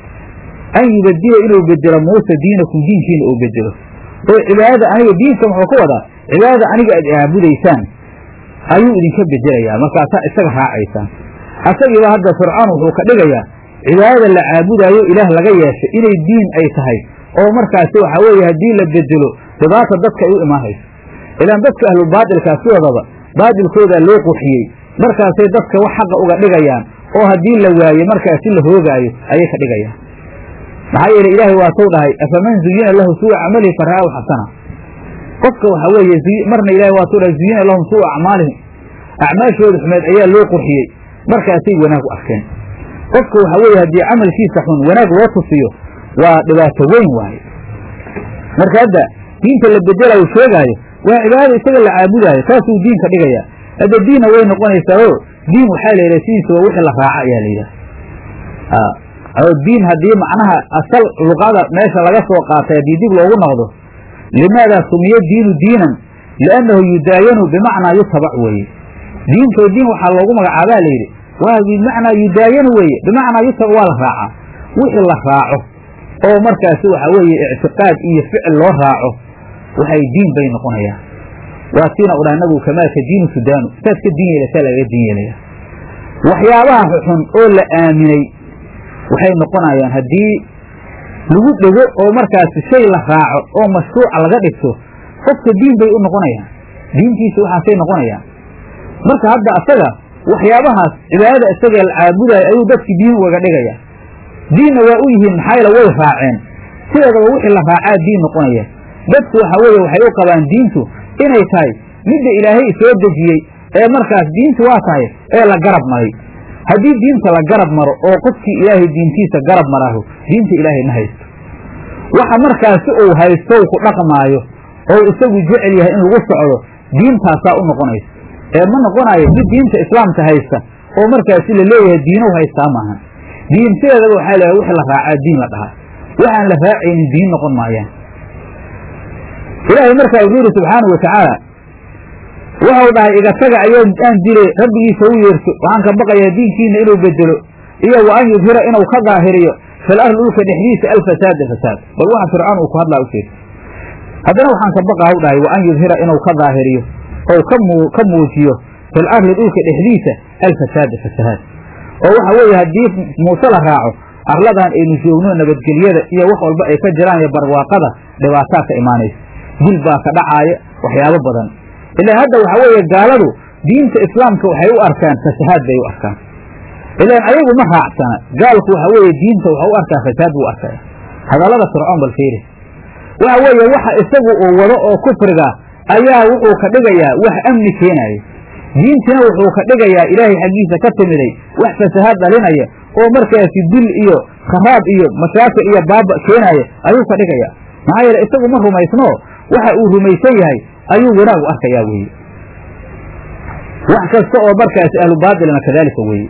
an yubadila inuu bedelo muuse diinakum diinkiina uu bedelo oo cibaadada aniga diinka muxuu ka wadaa cibaadada aniga aad aabudaysaan ayuu idinka bedelayaa markaasaa isaga raacaysaan asagiiba hadda fircoon wuxuu ka dhigayaa cibaadada la caabudaayo ilaah laga yeeshay inay diin ay tahay oo markaasi waxaa weeye haddii la bedelo dhibaata dadka ay u imaanayso ilaan dadka ahlulbaatilkaa sidoodaba baatilkoodaa loo qurxiyey markaasay dadka wax xaqa uga dhigayaan oo haddii la waayo markaasi la hoogaayo ayay ka dhigayaan maxaa yeele ilaahay waatou dhahay afaman zuyina lahu suua camalihi fara'ahu xasana qofka waxaa weeye marna ilahay waatou dhahay zuyina lahum suua acmaalihim acmaashooda xumeed ayaa loo qurxiyey markaasay wanaag u arkeen qofka waxaa weeye haddii camalkiisa xun wanaag loo tusiyo waa dhibaato weyn waaye marka hadda diinta la bedelayo sheegaayo waa cibaadada isaga la caabudaayo saasuu diinka dhigaya hadda diinna way noqonaysaa oo diin waxaa la yidhaha sidiisaba wixii la raaca ayaa la yidhaha oo diin haddii macnaha asal luqada meesha laga soo qaatay haddii dib loogu noqdo limaadaa sumiya diinu diinan liannahu yudaayanu bimacnaa yutabac weeye diinto diin waxaa loogu magacaabaa layidhi waa bimacnaa yudaayanu weeye bimacnaa yutabac waa la raacaa wixii la raaco oo markaasi waxaa weeye ictiqaad iyo ficil loo raaco waxay diin bay noqonayaan waa siina udhaa nabigu kamaalka diinu sudaanu saad ka diin yeelasaa lagaga diin yeelaya waxyaabaha xun oo la aaminay waxay noqonayaan haddii lagu dhego oo markaasi shay la raaco oo mashruuca laga dhigto qofka diin bay u noqonayaan diintiisa waxaasay noqonayaan marka hadda asaga waxyaabahaas cibaadada isagee la caabudaayo ayuu dadki diin ugaga dhigaya diinna waa u yihiin maxaa yaele way raaceen sideedaba wixii la raacaa diin noqonaya dadku waxa weeye waxay u qabaan diintu inay tahay midda ilaahay soo dejiyey ee markaas diintu waa tahay ee la garab maray haddii diinta la garab maro oo qofkii ilaahay diintiisa garab maraaho diinta ilaahay ma haysto waxa markaasi uu haysto ku dhaqmaayo oo isagu jecel yahay in lagu socdo diintaasaa u noqonaysa ee ma noqonayo mid diinta islaamka haysta oo markaasi la leeyahay diinow haystaa maaha diin sideedaba waxaa leeyahay wixii la raacaa diin la dhahaa waxaan la raacaynin diin noqon maayaan ilaahay markaa wuxuu yidhi subxaanau watacaala wuxuu dhahay iga taga ayoo aan dilay rabbigiisa u yeerto waxaan ka baqayaa diinkiina inuu bedelo iyo wa an yudhira inuu ka daahiriyo fil ardi dhulka dhexdiisa alfasaada fasaad bal waxa fircoon uu ku hadlaa u jeeda haddana waxaan ka baqaa u dhahay wa an yudhira inuu ka daahiriyo ou ka muujiyo fil ardi dhulka dhexdiisa alfasaada fasahaad oo waxa weeye haddii muuse la raaco arladan aynu joogno nabadgelyada iyo wax walba ay ka jiraan iyo barwaaqada dhibaataa ka imaanaysa dil baa ka dhacaaya waxyaabo badan ilaa hadda waxaa weeye gaaladu diinta islaamka waxay u arkaan fasahaad bay u arkaan ilaan ayagu ma raacsana gaalku waxa weeye diinta waxa u arkaa fasaad buu arkaya hadallada fircoon bal fiiri waxa weeye waxa isagu uu wado oo kufriga ayaa wuxuu ka dhigayaa wax amni keenaya diintina wuxuu ka dhigayaa ilaahay xaggiisa ka timiday wax fasahaad dhalinaya oo markaasi dil iyo kharaab iyo mashaakil iyo baaba keenaya ayuu ka dhigayaa maxaa yeele isagu ma rumaysno waxa uu rumaysan yahay ayuu wanaag u arkayaa weeye wax kasta oo markaasi ahlu baatilna kadaalika weeye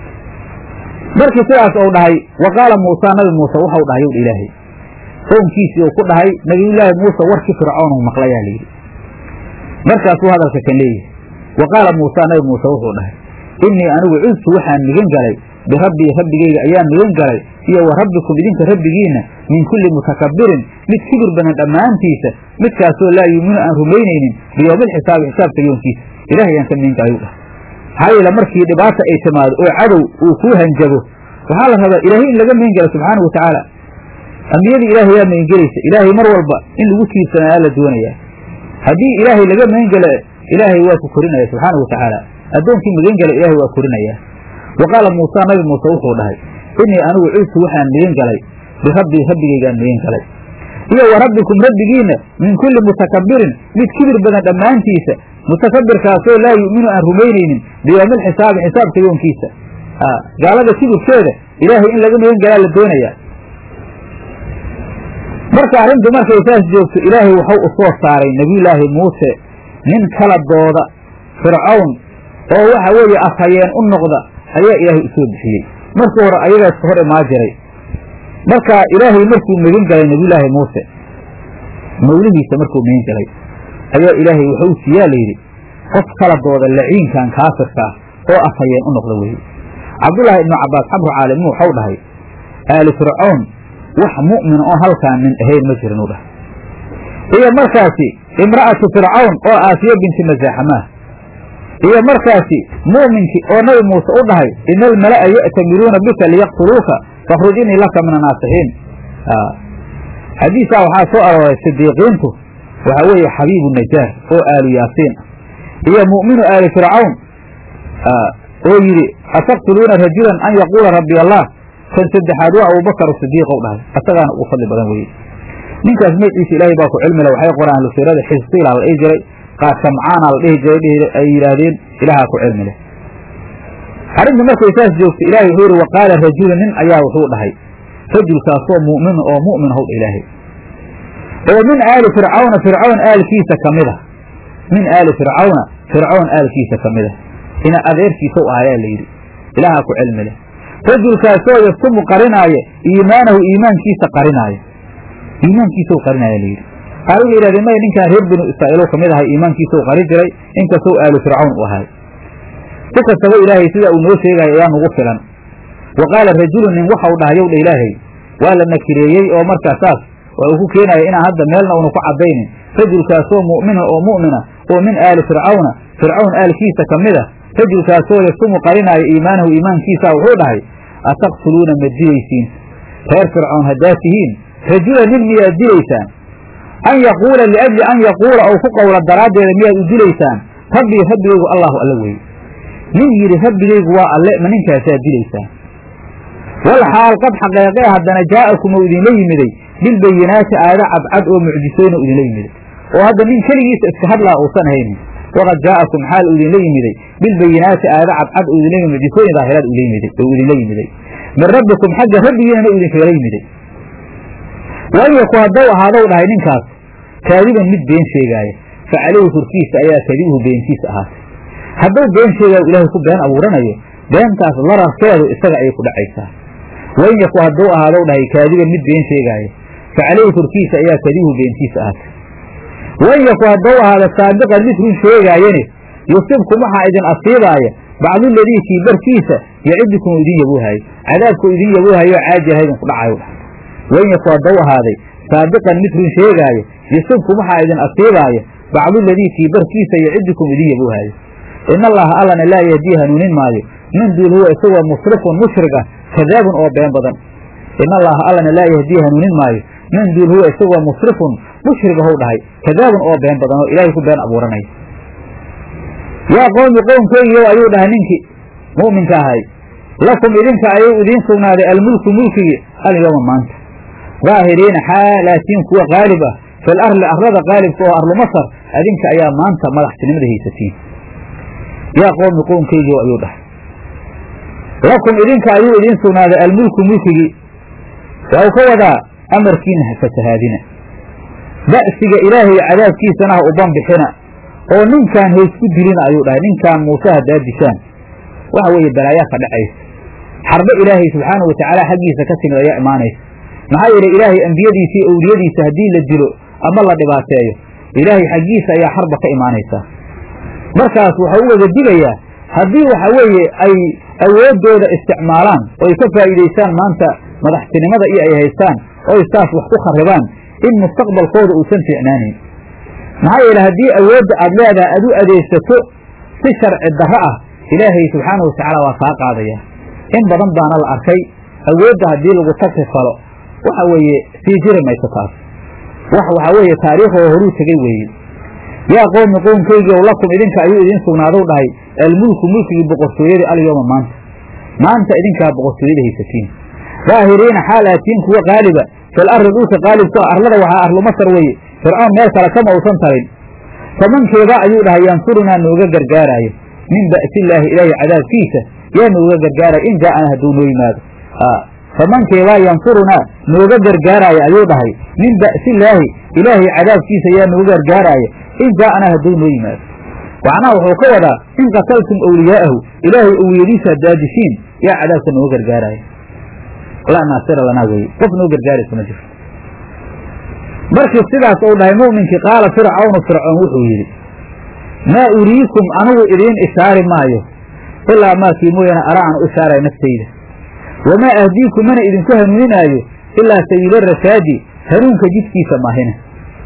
markii sidaas uu dhahay wa qaala muusa nabi muuse waxau dhahay owdha ilaahay qownkiisii uu ku dhahay nabiyullaahi muuse warkii fircoon uu maqlayaa layidhi markaasuu hadalka kan leeyahay wa qaala muusa nabi muuse wuxuu dhahay innii anigu cudtu waxaan migan galay birabbii rabbigayga ayaan migan galay iyo wa rabbikum idinka rabbigiinna min kulli mutakabbirin mid kibir badan dhammaantiisa midkaasoo laa yuuminu aan rumaynaynin biyowmilxisaabi xisaabka yoonkiisa ilahay ayaan ka magan galay u dhahay maxaa yeele markii dhibaata ay timaado oo cadow uu kuu hanjabo waxaa la rabaa ilaahay in laga magan gala subxaanahu watacaala ambiyadii ilaahay yaa magangelaysa ilaahay mar walba in lagu tiirsanaayaa la doonayaa haddii ilaahay laga magan gala ilaahay waa ku korinaya subxaanahu watacaala addoonkii magan gala ilaahay waa korinayaa wa qaala muusa nabi muuse wuxuu dhahay innii anigu ciidtu waxaan magan galay birabbii rabbigaygaan magan galay iyo wa rabbikum rabbigiinna min kulli mutakabirin mid kibir badan dhammaantiisa mutakabirkaasoo laa yu'minu aan rumaynaynin biyowmi alxisaabi xisaabka yoonkiisa gaalada kibirkeeda ilaahay in laga magan galaa la doonayaa marka arrintu markay saas joogto ilaahay waxau u soo saaray nebiyullaahi muuse nin kala dooda fircawn oo waxa weeye afhayeen u noqda ayaa ilaahay usoo bixiyey markii hore ayagaas ka hor imaa jiray marka ilaahay markuu magan galay nebiyullaahi muuse mawlihiisa markuu magan galay ayaa ilaahay wuxuu siiyaa layidhi qof kala dooda laciinkan kaafirka ah oo afhayeen u noqda weye cabdullaahi ibnu cabbaas xabru caalimu waxau dhahay aali fircawn wax mu'mina oo halkaan nin ahayn ma jirin u dhahay iyo markaasi imra'atu fircawn oo aasiya binti masaaxamaah iyo markaasi mu'minkii oo nabi muuse u dhahay ina almala'a ya'tamiruuna bika liyaqtuluuka fakhruj inii laka min annaasixiin xadiisaa waxaa soo arooray sidiiqiintu waxaa weeye xabiibu najaar oo aalu yaasiin iyo mu'minu aali fircawn oo yidhi ataqtuluuna rajulan an yaquula rabbi allah kan saddexaad waa abubakar sidiiqow dhahay asagaana ugu fadli badan weye ninkaas magaciisa ilaahay baa ku cilmile waxay qoraan ahlu siirada xisqiilaa la dhihi jiray qaad shamcaana la dhihi jiray ay yidhaahdeen ilaahaa ku cilmi leh arrinta markay saas joogto ilahay wuxuu yihi waqaala rajulu nin ayaa wuxuu dhahay rajulkaasoo mu'min oo mu'min howdha ilaahay oo min aali fircawna fircawn aalkiisa ka mid a min aali fircawna fircawn aalkiisa ka mid a ina adeerkiisaw ahayaa la yidhi ilaahaa ku cilmi leh rajulkaasoo yaktumu qarinaaya iimaanahu iimaankiisa qarinaaya iimaankiisau qarinaaya la yidhi qaar waxay yidhahdeen maya ninkaan reer binu israa'iilow ka mid ahay iimaankiisau qarin jiray inkastoo aalu fircawn u ahay si kastaba ilaahay sidaa uu noo sheegayo ayaa nugu filan wa qaala rajulu nin waxau dhahay yow dha ilaahay waa la nakireeyey oo markaa saas waa uu ku keenaya inaan hadda meelna una ku caddaynin rajulkaasoo mu'mina oo mu'mina oo min aali fircawna fircawn aalkiisa ka mid a rajulkaasoo yaktumu qarinaayo iimaanahu iimaankiisa wuxuu dhahay ataqtuluuna ma dilaysiin reer fircawn haddaad tihiin rajula nin miyaad dilaysaan an yaquula liajli an yaquula ou ku qowla daraaddeeda miyaad u dilaysaan rabbii rabbigaygu allahu alla weeye nin yidhi rabbigaygu waa alle ma ninkaasaad dilaysaan wal xaal qad xaqeeqee haddana jaa'akum ou idinla yimiday bilbayinaati aayado cadcad oo mucjisooyna u idinla yimiday oo hadda nin keligiisa iska hadlaa uusan haynin waqad jaa'akum xaal uu idinla yimiday bilbayinaati aayado cadcad oo idinla yimid mucjisooyin daahiraad ula yimiday oo idinla yimiday min rabbikum xagga rabbigiinana u idinkagala yimiday waan yaku haddou ahaadow dhahay ninkaas kaadiban mid been sheegaaya fa calayhi korkiisa ayaa kadibuhu beentiisa ahaatay hadduu been sheegaayo ilaahay ku been abuuranayo beentaas lararkeedu isaga ayay ku dhacaysaa wain yaku hadduu ahaadow dhahay kaadiban mid been sheegaaya fa calayhi korkiisa ayaa kadibuhu beentiisa ahaatay wain yaku hadduu ahaado saabiqan mid run sheegaayane yusibkum waxaa idin asiibaaya bacduladii kii barkiisa yacidukum idin yabuuhaayo cadaabku idin yabuuhayo caajiha idinku dhacayo dhahay wain yaku hadduu ahaaday saabiqan mid run sheegaayo yusibkum waxaa idin asiibaaya bacduladii kii barkiisa yacidukum idin yabuuhaayo in allaha allana laa yahdii hanuunin maayo min duul huwa isagoo musrifun mushrig ah kadaabun oo been badan in allaha allana laa yahdii hanuunin maayo min duul huwa isagoo musrifun mushrig ahow dhahay kadaabun oo been badan oo ilaahay ku been abuuranaya yaa qowmi qowmkeygiiyow ayuu dhahay ninkii mu'minka ahay lakum idinka ayuu idiin sugnaaday almulku mulkigii alyowma maanta daahiriina xaalaatiin kuwa qaalib ah fil arli arlada qaalibka oo arlu masar adinka ayaa maanta madaxtinimada haysatiin yaa qowmi qowmkeygiiyow ayuu dhahay lakum idinka ayuu idiin sugnaaday almulku mulkigii waa uu ka wadaa amarkiina ha fasahaadina ba'siga ilaahay cadaabkiisana ha u banbixina oo ninkaan haysku dilina ayuu dhahay ninkaan muuse haddaa dishaan waxa weeye balaayaa ka dhacaysa xarbo ilaahay subxaanahu watacaala xaggiisa ka timid ayaa imaanaysa maxaa yeelay ilaahay ambiyadiisa iyo owliyadiisa haddii la dilo ama la dhibaateeyo ilaahay xaggiisa ayaa xarba ka imaanaysaa markaas waxau u wada digayaa haddii waxa weeye ay awooddooda isticmaalaan oo ay ka faa'iidaystaan maanta madaxtinimada iyo ay haystaan oo ay saas wax ku kharribaan in mustaqbalkooda uusan fiicnaanayn maxaa yeele haddii awoodda aad leedahay aad u adeegsato si sharci darro ah ilaahay subxaanahu watacaala waa kaa qaadaya in badan baana la arkay awoodda haddii lagu tagri falo waxa weeye sii jiri mayso taas wax waxaa weeye taariikhoo horuu tegey weeye yaa qowmi qowmkaygiiow lakum idinka ayuu idiin sugnaadow dhahay almulku mulkigii boqortooyadii alyooma maanta maanta idinkaa boqortooyada haysatiin daahiriina xaal aatiin kuwa qaaliba fil arri dhulka qaalibku ah arlada waxaa arlu masar weeye fircoon meel kale kama uusan tarin famankeeda ayuu dhahay yansurunaa nooga gargaaraayo min ba'sillaahi ilaahi cadaabkiisa yaa nooga gargaaraya in jaa'ana hadduu noo yimaado famankeebaa yansurunaa nooga gargaaraayo ayuu dhahay min ba'sillaahi ilaahay cadaabkiisa yaa nooga gargaaraayo in jaa'ana hadduu noo yimaado macnaha wuxuu ka wadaa in qataltum awliyaa'ahu ilaahay owliyadiisa haddaad dishiin yaa cadaabka nooga gargaaraayo laa naasira lanaa weye qof noo gargaaraysa ma jirto markii sidaas uu dhahay mu'minkii qaala fircawnu fircoon wuxuu yidhi maa uriikum anigu idiin ishaari maayo ilaa maakii mooyaane ara aan u ishaaraya naftayda wamaa ahdiikum mana idinku hanuuninaayo ilaa sabiila rashaadi hanuunka jidkiisa maahina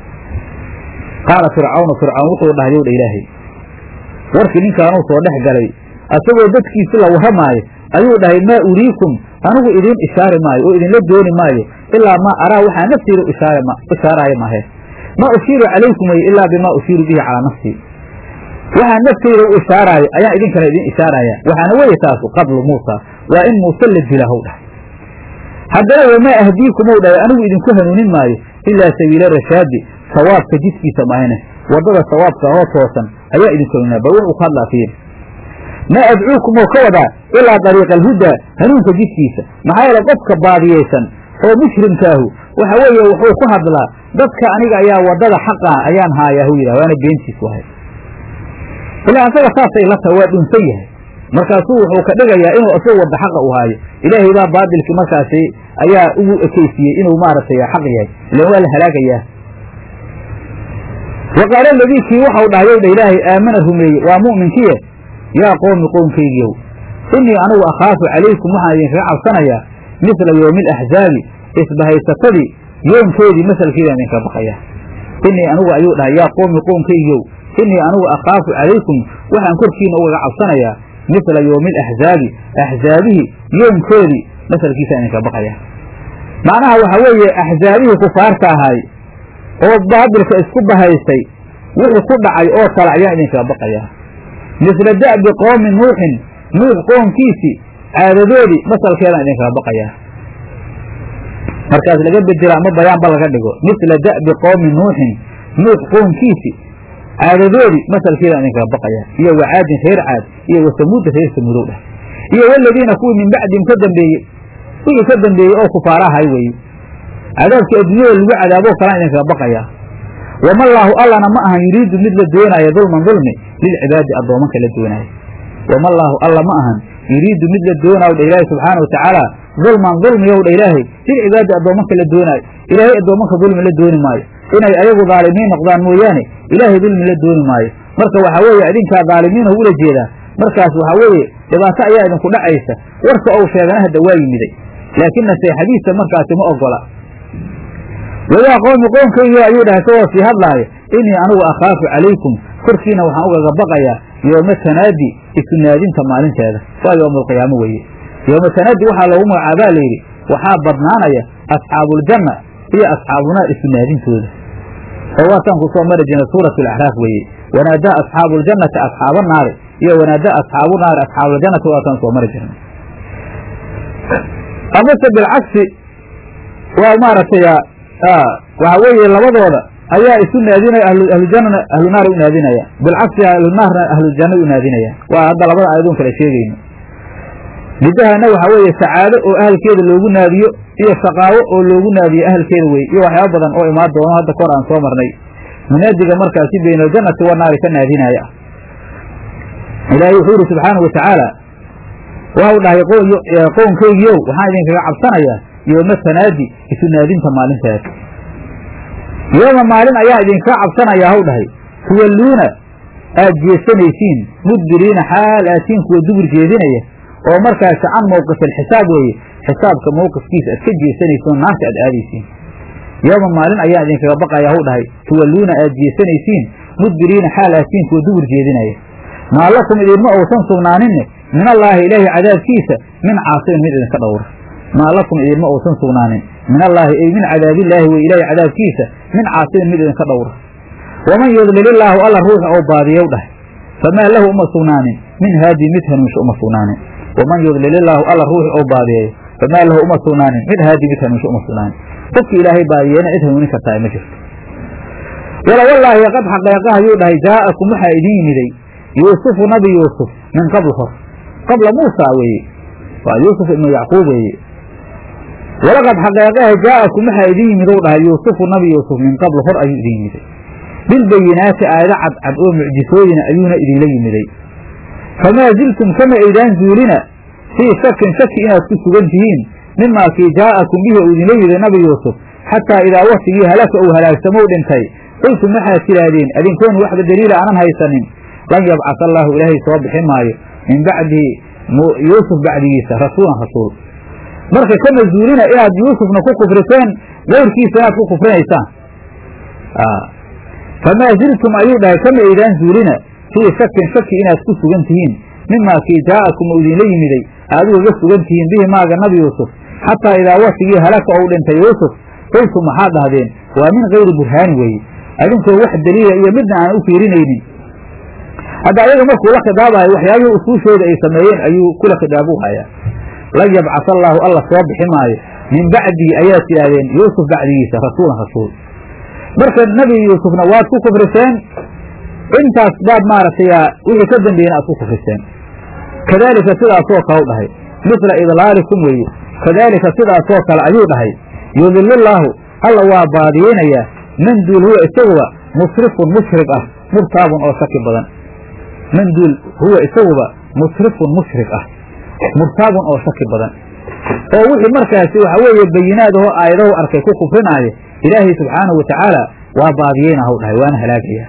qaala fircawnu fircawn wuxuu dhahay yow dha ilaahay warkii ninkaanuu soo dhex galay asagoo dadkiisi la warramaayo ayuu dhahay maa uriikum anigu idiin ishaari maayo oo idinla dooni maayo ilaa maa araa waxaa nafteyda ishaaraayo maahe maa ushiiru calaykum wey ilaa bimaa ushiiru bihi calaa nafsii waxaa nafteyda u ishaaraayo ayaan idinkana idiin ishaaraya waxaana weeye taasu qablu muusa waa in muuse la dila how dhahay haddana wamaa ahdiikumow dhahay anigu idinku hanuunin maayo ilaa sabiila rashaadi sawaabka jidkiisa maahine waddada sawaabka oo toosan ayaa idinku hanuuninaya bal wuxuu ka hadlaa fiir maa adcuukum oo ka wadaa ilaa dariiqa alhudaa hanuunka jidkiisa maxaa yeele qofka baadiyeysan oo mushrimkaahu waxa weeye wuxuu ku hadlaa dadka aniga ayaa waddada xaqaa ayaan haayaa hu yidhah waana beentiis wahay ilaa asaga saasay la taha waa dhunsan yahay markaasuu wuxuu ka dhigayaa inuu isagu wadda xaqa u haayo ilaahay baa baadilkii markaasi ayaa ugu ekeysiyey inuu maaragtay xaq yahay ilan waa la halaagayaa wa qaala aladii kii waxau dhahay ow dha ilaahay aamana rumeeyey waa mu'minkiye yaa qoomi qoomkaygiiow innii anigu akhaafu calaykum waxaan idinkaga cabsanayaa misla yoomi alaxzaabi isbahaysatadii yoomkeedii masalkeedaan idinka baqaya innii anigu ayuu dhahay yaa qoomi qoomkaygiiow innii anigu akhaafu calaykum waxaan korkiina ugaga cabsanayaa misla yoomi alaxzaabi axzaabihii yoomkoodii masalkiisaan idinka baqaya macnaha waxaa weeye axzaabihii kufaarta ahay oo baabilka isku bahaystay wixii ku dhacay oo kale ayaan idinkaga baqayaa misla da'bi qoomi nuuxin nuux qoomkiisii caadadoodii masalkeedaan idinkaga baqayaa markaas laga bedela ama bayaanba laga dhigo misla da'bi qoomi nuuxin nuux qoomkiisii caadadoodii masalkeedaan idinkaga baqayaa iyo wacaadin reer caad iyo wasamuudda reer samuudow dheh iyo waladiina kuwii min bacdihim ka dambeeyey wixii ka dambeeyey oo kufaarahay weeye cadaabkii adduunyada lagu cadaaboo kalaan idinkaga baqayaa wamallaahu allana ma ahan yuriidu mid la doonaayo dulman dulmi lilcibaadi addoomanka la doonaayo wamallaahu alla ma ahan yuriidu mid la doonaayo dha ilaahi subxaana wa tacaala dulman dulmiyow dha ilaahay lilcibaadi addoomanka la doonaayo ilaahay addoomanka dulmi la dooni maayo inay ayagu dhaalimiin noqdaan mooyaane ilaahay dulmi la dooni maayo marka waxaa weeye idinkaa dhaalimiinoo ula jeedaa markaas waxaa weeye dhibaato ayaa idinku dhacaysa warka ou sheegana hadda waa yimiday laakiin naseexadiisa markaasi ma ogola wayaa qoomi qoomkaygi ayuu dhahay isagoo sii hadlaayo innii anigu akhaafu calaykum korkiina waxaan ugaga baqayaa yooma tanaadi isu naadinta maalinteeda waa yowmaalqiyaamo weeye yooma tanaadi waxaa loogu magacaabaa layidhi waxaa badnaanaya asxaabuuljanna iyo asxaabunaar isu naadintooda oo waataan ku soo mari jirna suuratu alaxraaf weeye wanaadaa asxaabu ljannati asxaaba naari iyo wanaadaa asxaabu naari asxaabuljannati waataan soo mari jirna amase bilcagsi waa maaragtay waxaa weeye labadooda ayaa isu naadinaya ahlujannana ahlunaari u naadinaya bilcagsi ahlunaarna ahlujanna u naadinaya waa hadda labada aayadoon kala sheegayno midahana waxaa weeye sacaado oo ahalkeeda loogu naadiyo iyo shaqaawo oo loogu naadiyo ahalkeeda weye iyo waxyaaba badan oo imaan doono hadda kor aan soo marnay munaadiga markaasi bayna aljannati wanaari ka naadinaya ilaahay wuxuu yidhi subxaanahu watacaala waxau dhahay qownkaygiiow waxaan idinkaga cabsanayaa yooma tanaadi isu naadinta maalinteeda yooma maalin ayaa idinkaga cabsanayaa haw dhahay tuwalluuna aad jeesanaysiin mudbiriina xaal aatiin kuwa dubur jeedinaya oo markaasi can mowqifilxisaab weeye xisaabka mowqifkiisa aad ka jeesanaysiin oo naarta aad aadaysiin yooma maalin ayaa idinkaga baqaya haw dhahay tuwalluuna aad jeesanaysiin mudbiriina xaal aatiin kuwa dubur jeedinaya maa lakum idinma uusan sugnaaninne min allaahi ilaahi cadaabkiisa min caasimin mid idinka dhowra maa lakum idinma uusan sugnaanin min allaahi ay min cadaabillaahi wey ilaahi cadaabkiisa min caasimin mid idinka dhowra waman yudlilillaahu alla ruuxa oo baadiyow dhahay famaa lahu uma sugnaanin min haadii mid hanuunsho uma sugnaanin waman yudlilillaahu alla ruuxi oo baadiyeeyo famaa lahu uma sugnaanin mid haadii mid hanuunsho uma sugnaanin qofkii ilaahay baadiyeena cid hanuunin kartaa ma jirto wala wallaahi qad xaqeeqa ayuu dhahay jaa'akum waxaa idin yimiday yuusufu nabi yuusuf min qabl hor qabla muusa weeye waa yuusuf ibnu yacquub weeye walaqad xaqeeqaha jaa'akum waxaa idin yimid ou dhahay yuusufu nabi yuusuf min qabl hor ayuu idin yimiday bilbayinaati aayado cadcad oo mucjisooyina ayuuna idinla yimiday famaa ziltum kama aydaan zuulina fii shakin shaki inaad ku sugan tihiin mimaa kii jaa'akum bihi uu idinla yimiday nabi yuusuf xataa idaa waktigii halaka uu halaagsamow dhintay qultum waxaad tidhaahdeen adinkoon waxba daliila aanan haysanin lan yabcas allaahu ilaahay soo bixin maayo min bacdihi yuusuf bacdigiisa rasuulan rasuul marka kama zuulina inaad yuusufna ku kufriseen gayrkiisa inaad ku kufrinaysaan famaa ziltum ayuu dhahay kama aydaan zuulina fii shakin shaki inaad ku sugan tihiin mimaa kii jaa'akum uu idinla yimiday aad ugaga sugan tihiin bihi maaga nabi yuusuf xataa idaa waktigii halaka ou dhintay yuusuf qultum waxaad dhahdeen waa min kayri burhaani weeye adinkoo wax daliila iyo midna aan u fiirinaynin hadda ayaga markuu la khidaabayo waxyaabihii usuushooda ay sameeyeen ayuu kula khidaabu hayaa lan yabcas allaahu alla soo bixi maayo min bacdihi ayaad tidhaahdeen yuusuf bacdigiisa rasuulan rasuul marka nebi yuusufna waad ku kufriseen intaas baad maaragtay wixii ka dambeeyena aad ku kufriseen kadaalika sidaasoo kale u dhahay misla idlaalikum weeye kadaalika sidaasoo kale ayuu dhahay yudilillaahu alla waa baadiyeynayaa man duul huwa isaguba musrifun mushrig ah murtaabun oo shaki badan man duul huwa isaguba musrifun mushrig ah murtaabun oo shaki badan oo wixii markaasi waxa weeye bayinaadahoo aayadahu arkay ku kufrinaayo ilaahay subxaanahu watacaala waa baadiyeyna haw dhahay waana halaagaya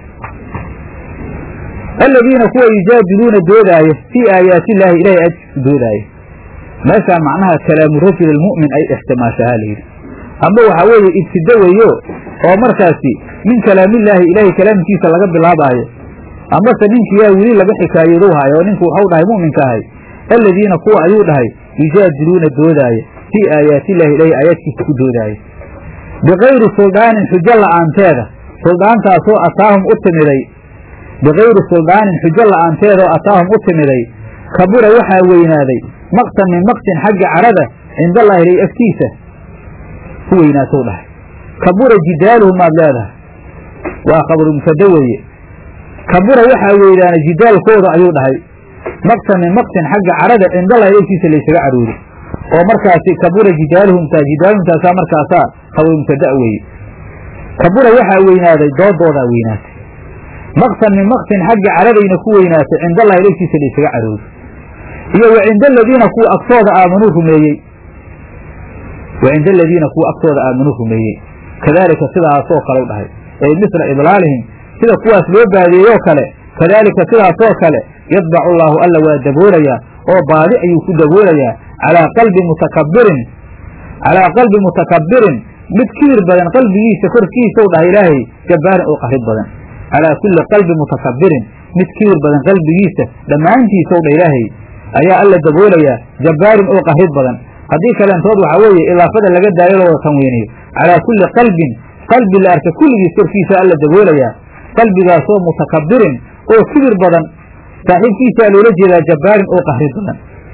aladiina kuwa yujaadiluuna doodaayo fii aayaati illaahi ilahay ajkiisu doodaayo meeshaa macnaha kalaamu rajul almu'min ay ixtimaashahaa layidhi amba waxaa weeye ibtida weeyo oo markaasi min kalaamillaahi ilaahay kalaamkiisa laga bilaabaayo ambase ninkiyaa weli laga xikaayadow haayo oo ninku waxau dhahay mu'minka ahay aladiina kuwa ayuu dhahay yujaadiluuna doodaayo fii aayaatillahi ilaahay aayaadkiisa ku doodaayo bikayri suldaanin xujo la'aanteeda suldaantaasoo ataahum u timiday bikayri suldaanin xujo la'aanteedaoo ataahum u timiday kabura waxaa weynaaday maqtan min maqtin xagga cadhada cindallahi ilay agtiisa ku weynaatow dhahay kabura jidaaluhum maad leedahay waa khabru mubtada weeye kabura waxaa weydaanay jidaalkooda ayuu dhahay maqtan min maqtin xagga cadhada cindallahi agtiisa laysaga caruuri oo markaasi kabura jidaaluhumtaa jidaaluhumtaasaa markaasaa khabru mubtada weeye kabura waxaa weynaaday doodoodaa weynaatay maqtan min maqtin xagga cadhadayna ku weynaatay cindallahi agtiisa laysaga caruuri iyo wa cinda aladiina kuwa agtooda aamanuu rumeeyey wa cinda aladiina kuwa agtooda aamanuu rumeeyey kadaalika sidaasoo kale u dhahay ay misla idlaalihim sida kuwaas loo baadeeyoo kale kadaalika sidaasoo kale yadbacu allaahu alla waa daboolayaa oo baadi ayuu ku daboolayaa calaa qalbi mutakabbirin calaa qalbi mutakabbirin mid kibir badan qalbigiisa korkiisau dhahay ilaahay jabbaarin oo qarid badan calaa kulli qalbi mutakabbirin mid kibir badan qalbigiisa dhammaantiisau dha ilaahay ayaa alla daboolayaa jabbaarin oo qarid badan haddii kaleentood waxaa weeye idaafada laga daayo loo wada tanweynayo calaa kulli qalbin qalbi la arka kulligiis korkiisa alla daboolayaa qalbigaasoo mutakabbirin oo kibir badan saaxiibkiisaa loola jeedaa jabbaarin oo qahrid badan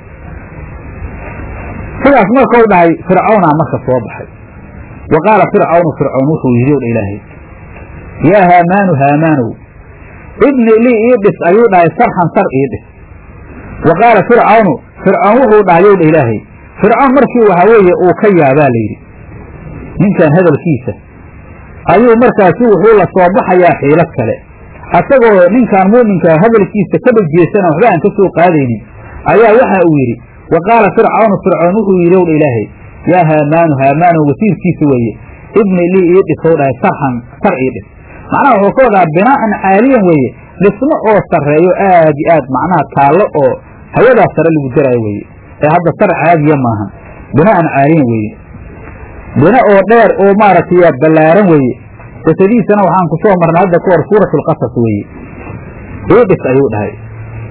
sidaas markau dhahay fircawnaa marka soo baxay wa qaala fircawnu fircown wuxuu yidhi o dha ilaahay yaa haamaanu haamaanow ibni lii ii dhis ayuu dhahay sarxan sar ii dhis wa qaala fircawnu fircoon wuxuu dhahay ow dha ilaahay fircoon markii waxaa weeye uu ka yaabaa layidhi ninkan hadalkiisa ayuu markaasi wuxuu la soo baxayaa xiilad kale asagoo ninkan muuminkaa hadalkiisa ka dhegjeesana waxba aan ka soo qaadaynin ayaa waxa uu yidhi wa qaala fircawnu fircoon wuxuu yidhi ow dha ilaahay yaa haamaanu haamaano wasiirkiisa weeye ibni lii ii dhisow dhahay sarxan sar ii dhis macnaha wuxuu ka wadaa binaa'an caaliyan weeye dhismo oo sarreeyo aad iyo aad macnaha taallo oo hawadaas sare lagu daraayo weeye ee hadda sar caadiya maahan binaa'an caaliyan weeye bina oo dheer oo maaragtay ballaaran weeye qisadiisana waxaan ku soo marnay hadda ka hor suuratu alqasas weeye ii dhis ayuu dhahay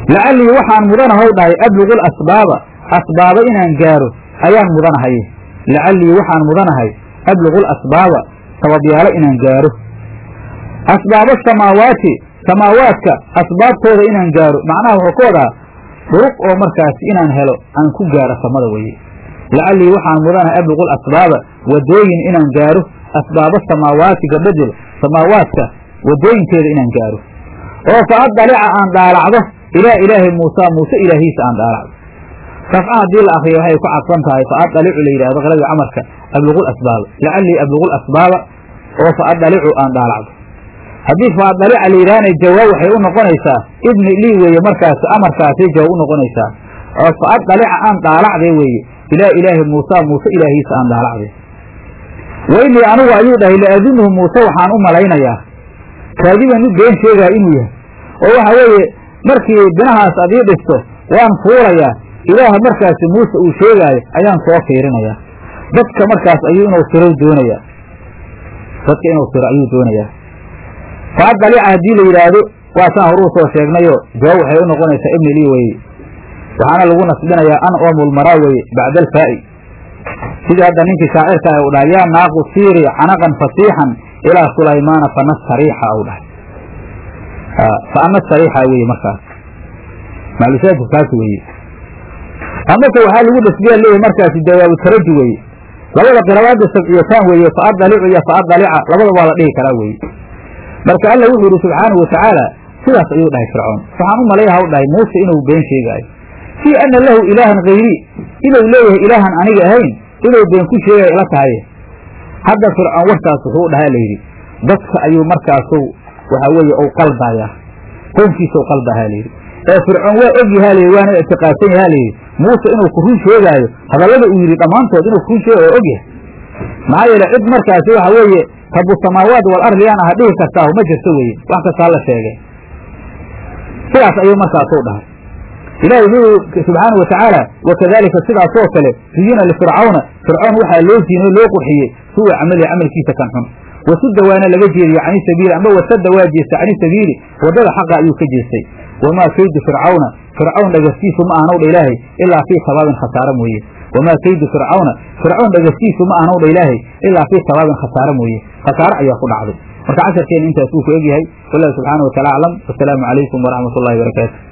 lacallii waxaan mudanahow dhahay ablugu lasbaaba asbaaba inaan gaaro ayaan mudanahay lacallii waxaan mudanahay ablugu lasbaaba sababyaalo inaan gaaro asbaaba samaawaati samaawaadka asbaabtooda inaan gaaro macnaha wuxuu ka wadaa duruq oo markaasi inaan helo aan ku gaaro samada weye lacallii waxaan mudanahay ablugu lasbaaba wadooyin inaan gaaro asbaaba samaawaati gabadel samaawaadka wadooyinkeeda inaan gaaro oo fa adalica aan dhaalacdo ilaa ilaahi muusa muuse ilaahiisa aan dhaalacdo rafca haddii la akriyo waxay ku cadfan tahay fa adalicu la yidhahdo qirada camarka ablugu lasbaaba lacallii ablugu lasbaaba oo fa adalicu aan dhaalacdo haddii fa adalica la yidhaahna jawaab waxay u noqonaysaa idni lii weeye markaasi amarkaasay jawaab u noqonaysaa oo fa adalica aan dhaalacday weeye ilaa ilaahi muusa muuse ilaahiisa aan dhaalacday waynii anigu ayuu dhahay laadunuhu muuse waxaan u malaynayaa kaadiban mid been sheegaa inuu yahay oo waxa weeye markii binahaas ad ii dhisto waan fuulayaa ilaah markaasi muuse uu sheegaayo ayaan soo fiirinayaa dadka markaas ayuu inuu sirow doonayaa dadka inuu siro ayuu doonayaa fa adalica haddii la yidhaahdo waa saan horuu soo sheegnayo jawaab waxay u noqonaysaa ibni lii weye waxaana lagu nasbinayaa an oomulmaraa weye bacda alfaa'i sidii hadda ninkii shaacirka ah u dhahay yaa naaqu siiri canaqan fasiixan ilaa sulaymaana fana sariixa u dhahay fa ana sariixa weye markaas maclushaadku kaas weeye amase waxaa lagu nasbiyaa leeyahay markaasi jawaabu taraji weeye labada qirabaada sabciyataan weeye fa adalicu iyo fa adalica labada waa la dhihi karaa weeye marka alla wuxuu yidhi subxaanahu watacaala sidaas ayuu dhahay fircoon waxaan u malayaha u dhahay muuse inuu been sheegaayo fii ana lahu ilaahan hayrii inuu leeyahay ilaahan aniga ahayn inuu been ku sheegaya ila tahay hadda fircoon warkaas wuxuu dhahaa layidhi dadka ayuu markaasu waxaa weeye ou qaldayaa qownkiisa u qaldahaa layidhi ee fircoon waa og yahaa layidhi waana ictiqaadsan yahaa layidhi muuse inuu ku run sheegaayo hadallada uu yidhi dhammaantood inuu ku run sheegayo og yahay maxaa yeele cid markaasi waxa weeye rabu samaawaat wal ardi yaan aha dhihi kartaahu ma jirto weeye wax kastaa la sheegay sidaas ayuu markaasuu dhahay ilahi wuxuu subxaanau watacaala wakadalika sidaasoo kale zuyina lifircawna fircoon waxaa loo ziinay loo qurxiyey suwa camalihi camalkiisa kan xun wasudda waana laga jeediye cani sabiili amba wasadda waa jeestay cani sabiili waddada xaqa ayuu ka jeestay wamaa kaydu fircawna fircawn dhagastiisu ma ahanowdha ilaahay ilaa fii sabaabin khasaare mooye wamaa kaydu fircawna fircawn dhagastiisu ma ahanowdha ilaahay ilaa fii sabaabin khasaare mooye khasaare ayaa ku dhacday marka casharkeena intaas wuu ku egyahay wallahu subxaana wa taala aclam wasalaamu calaykum waraxmat ullahi barakaatu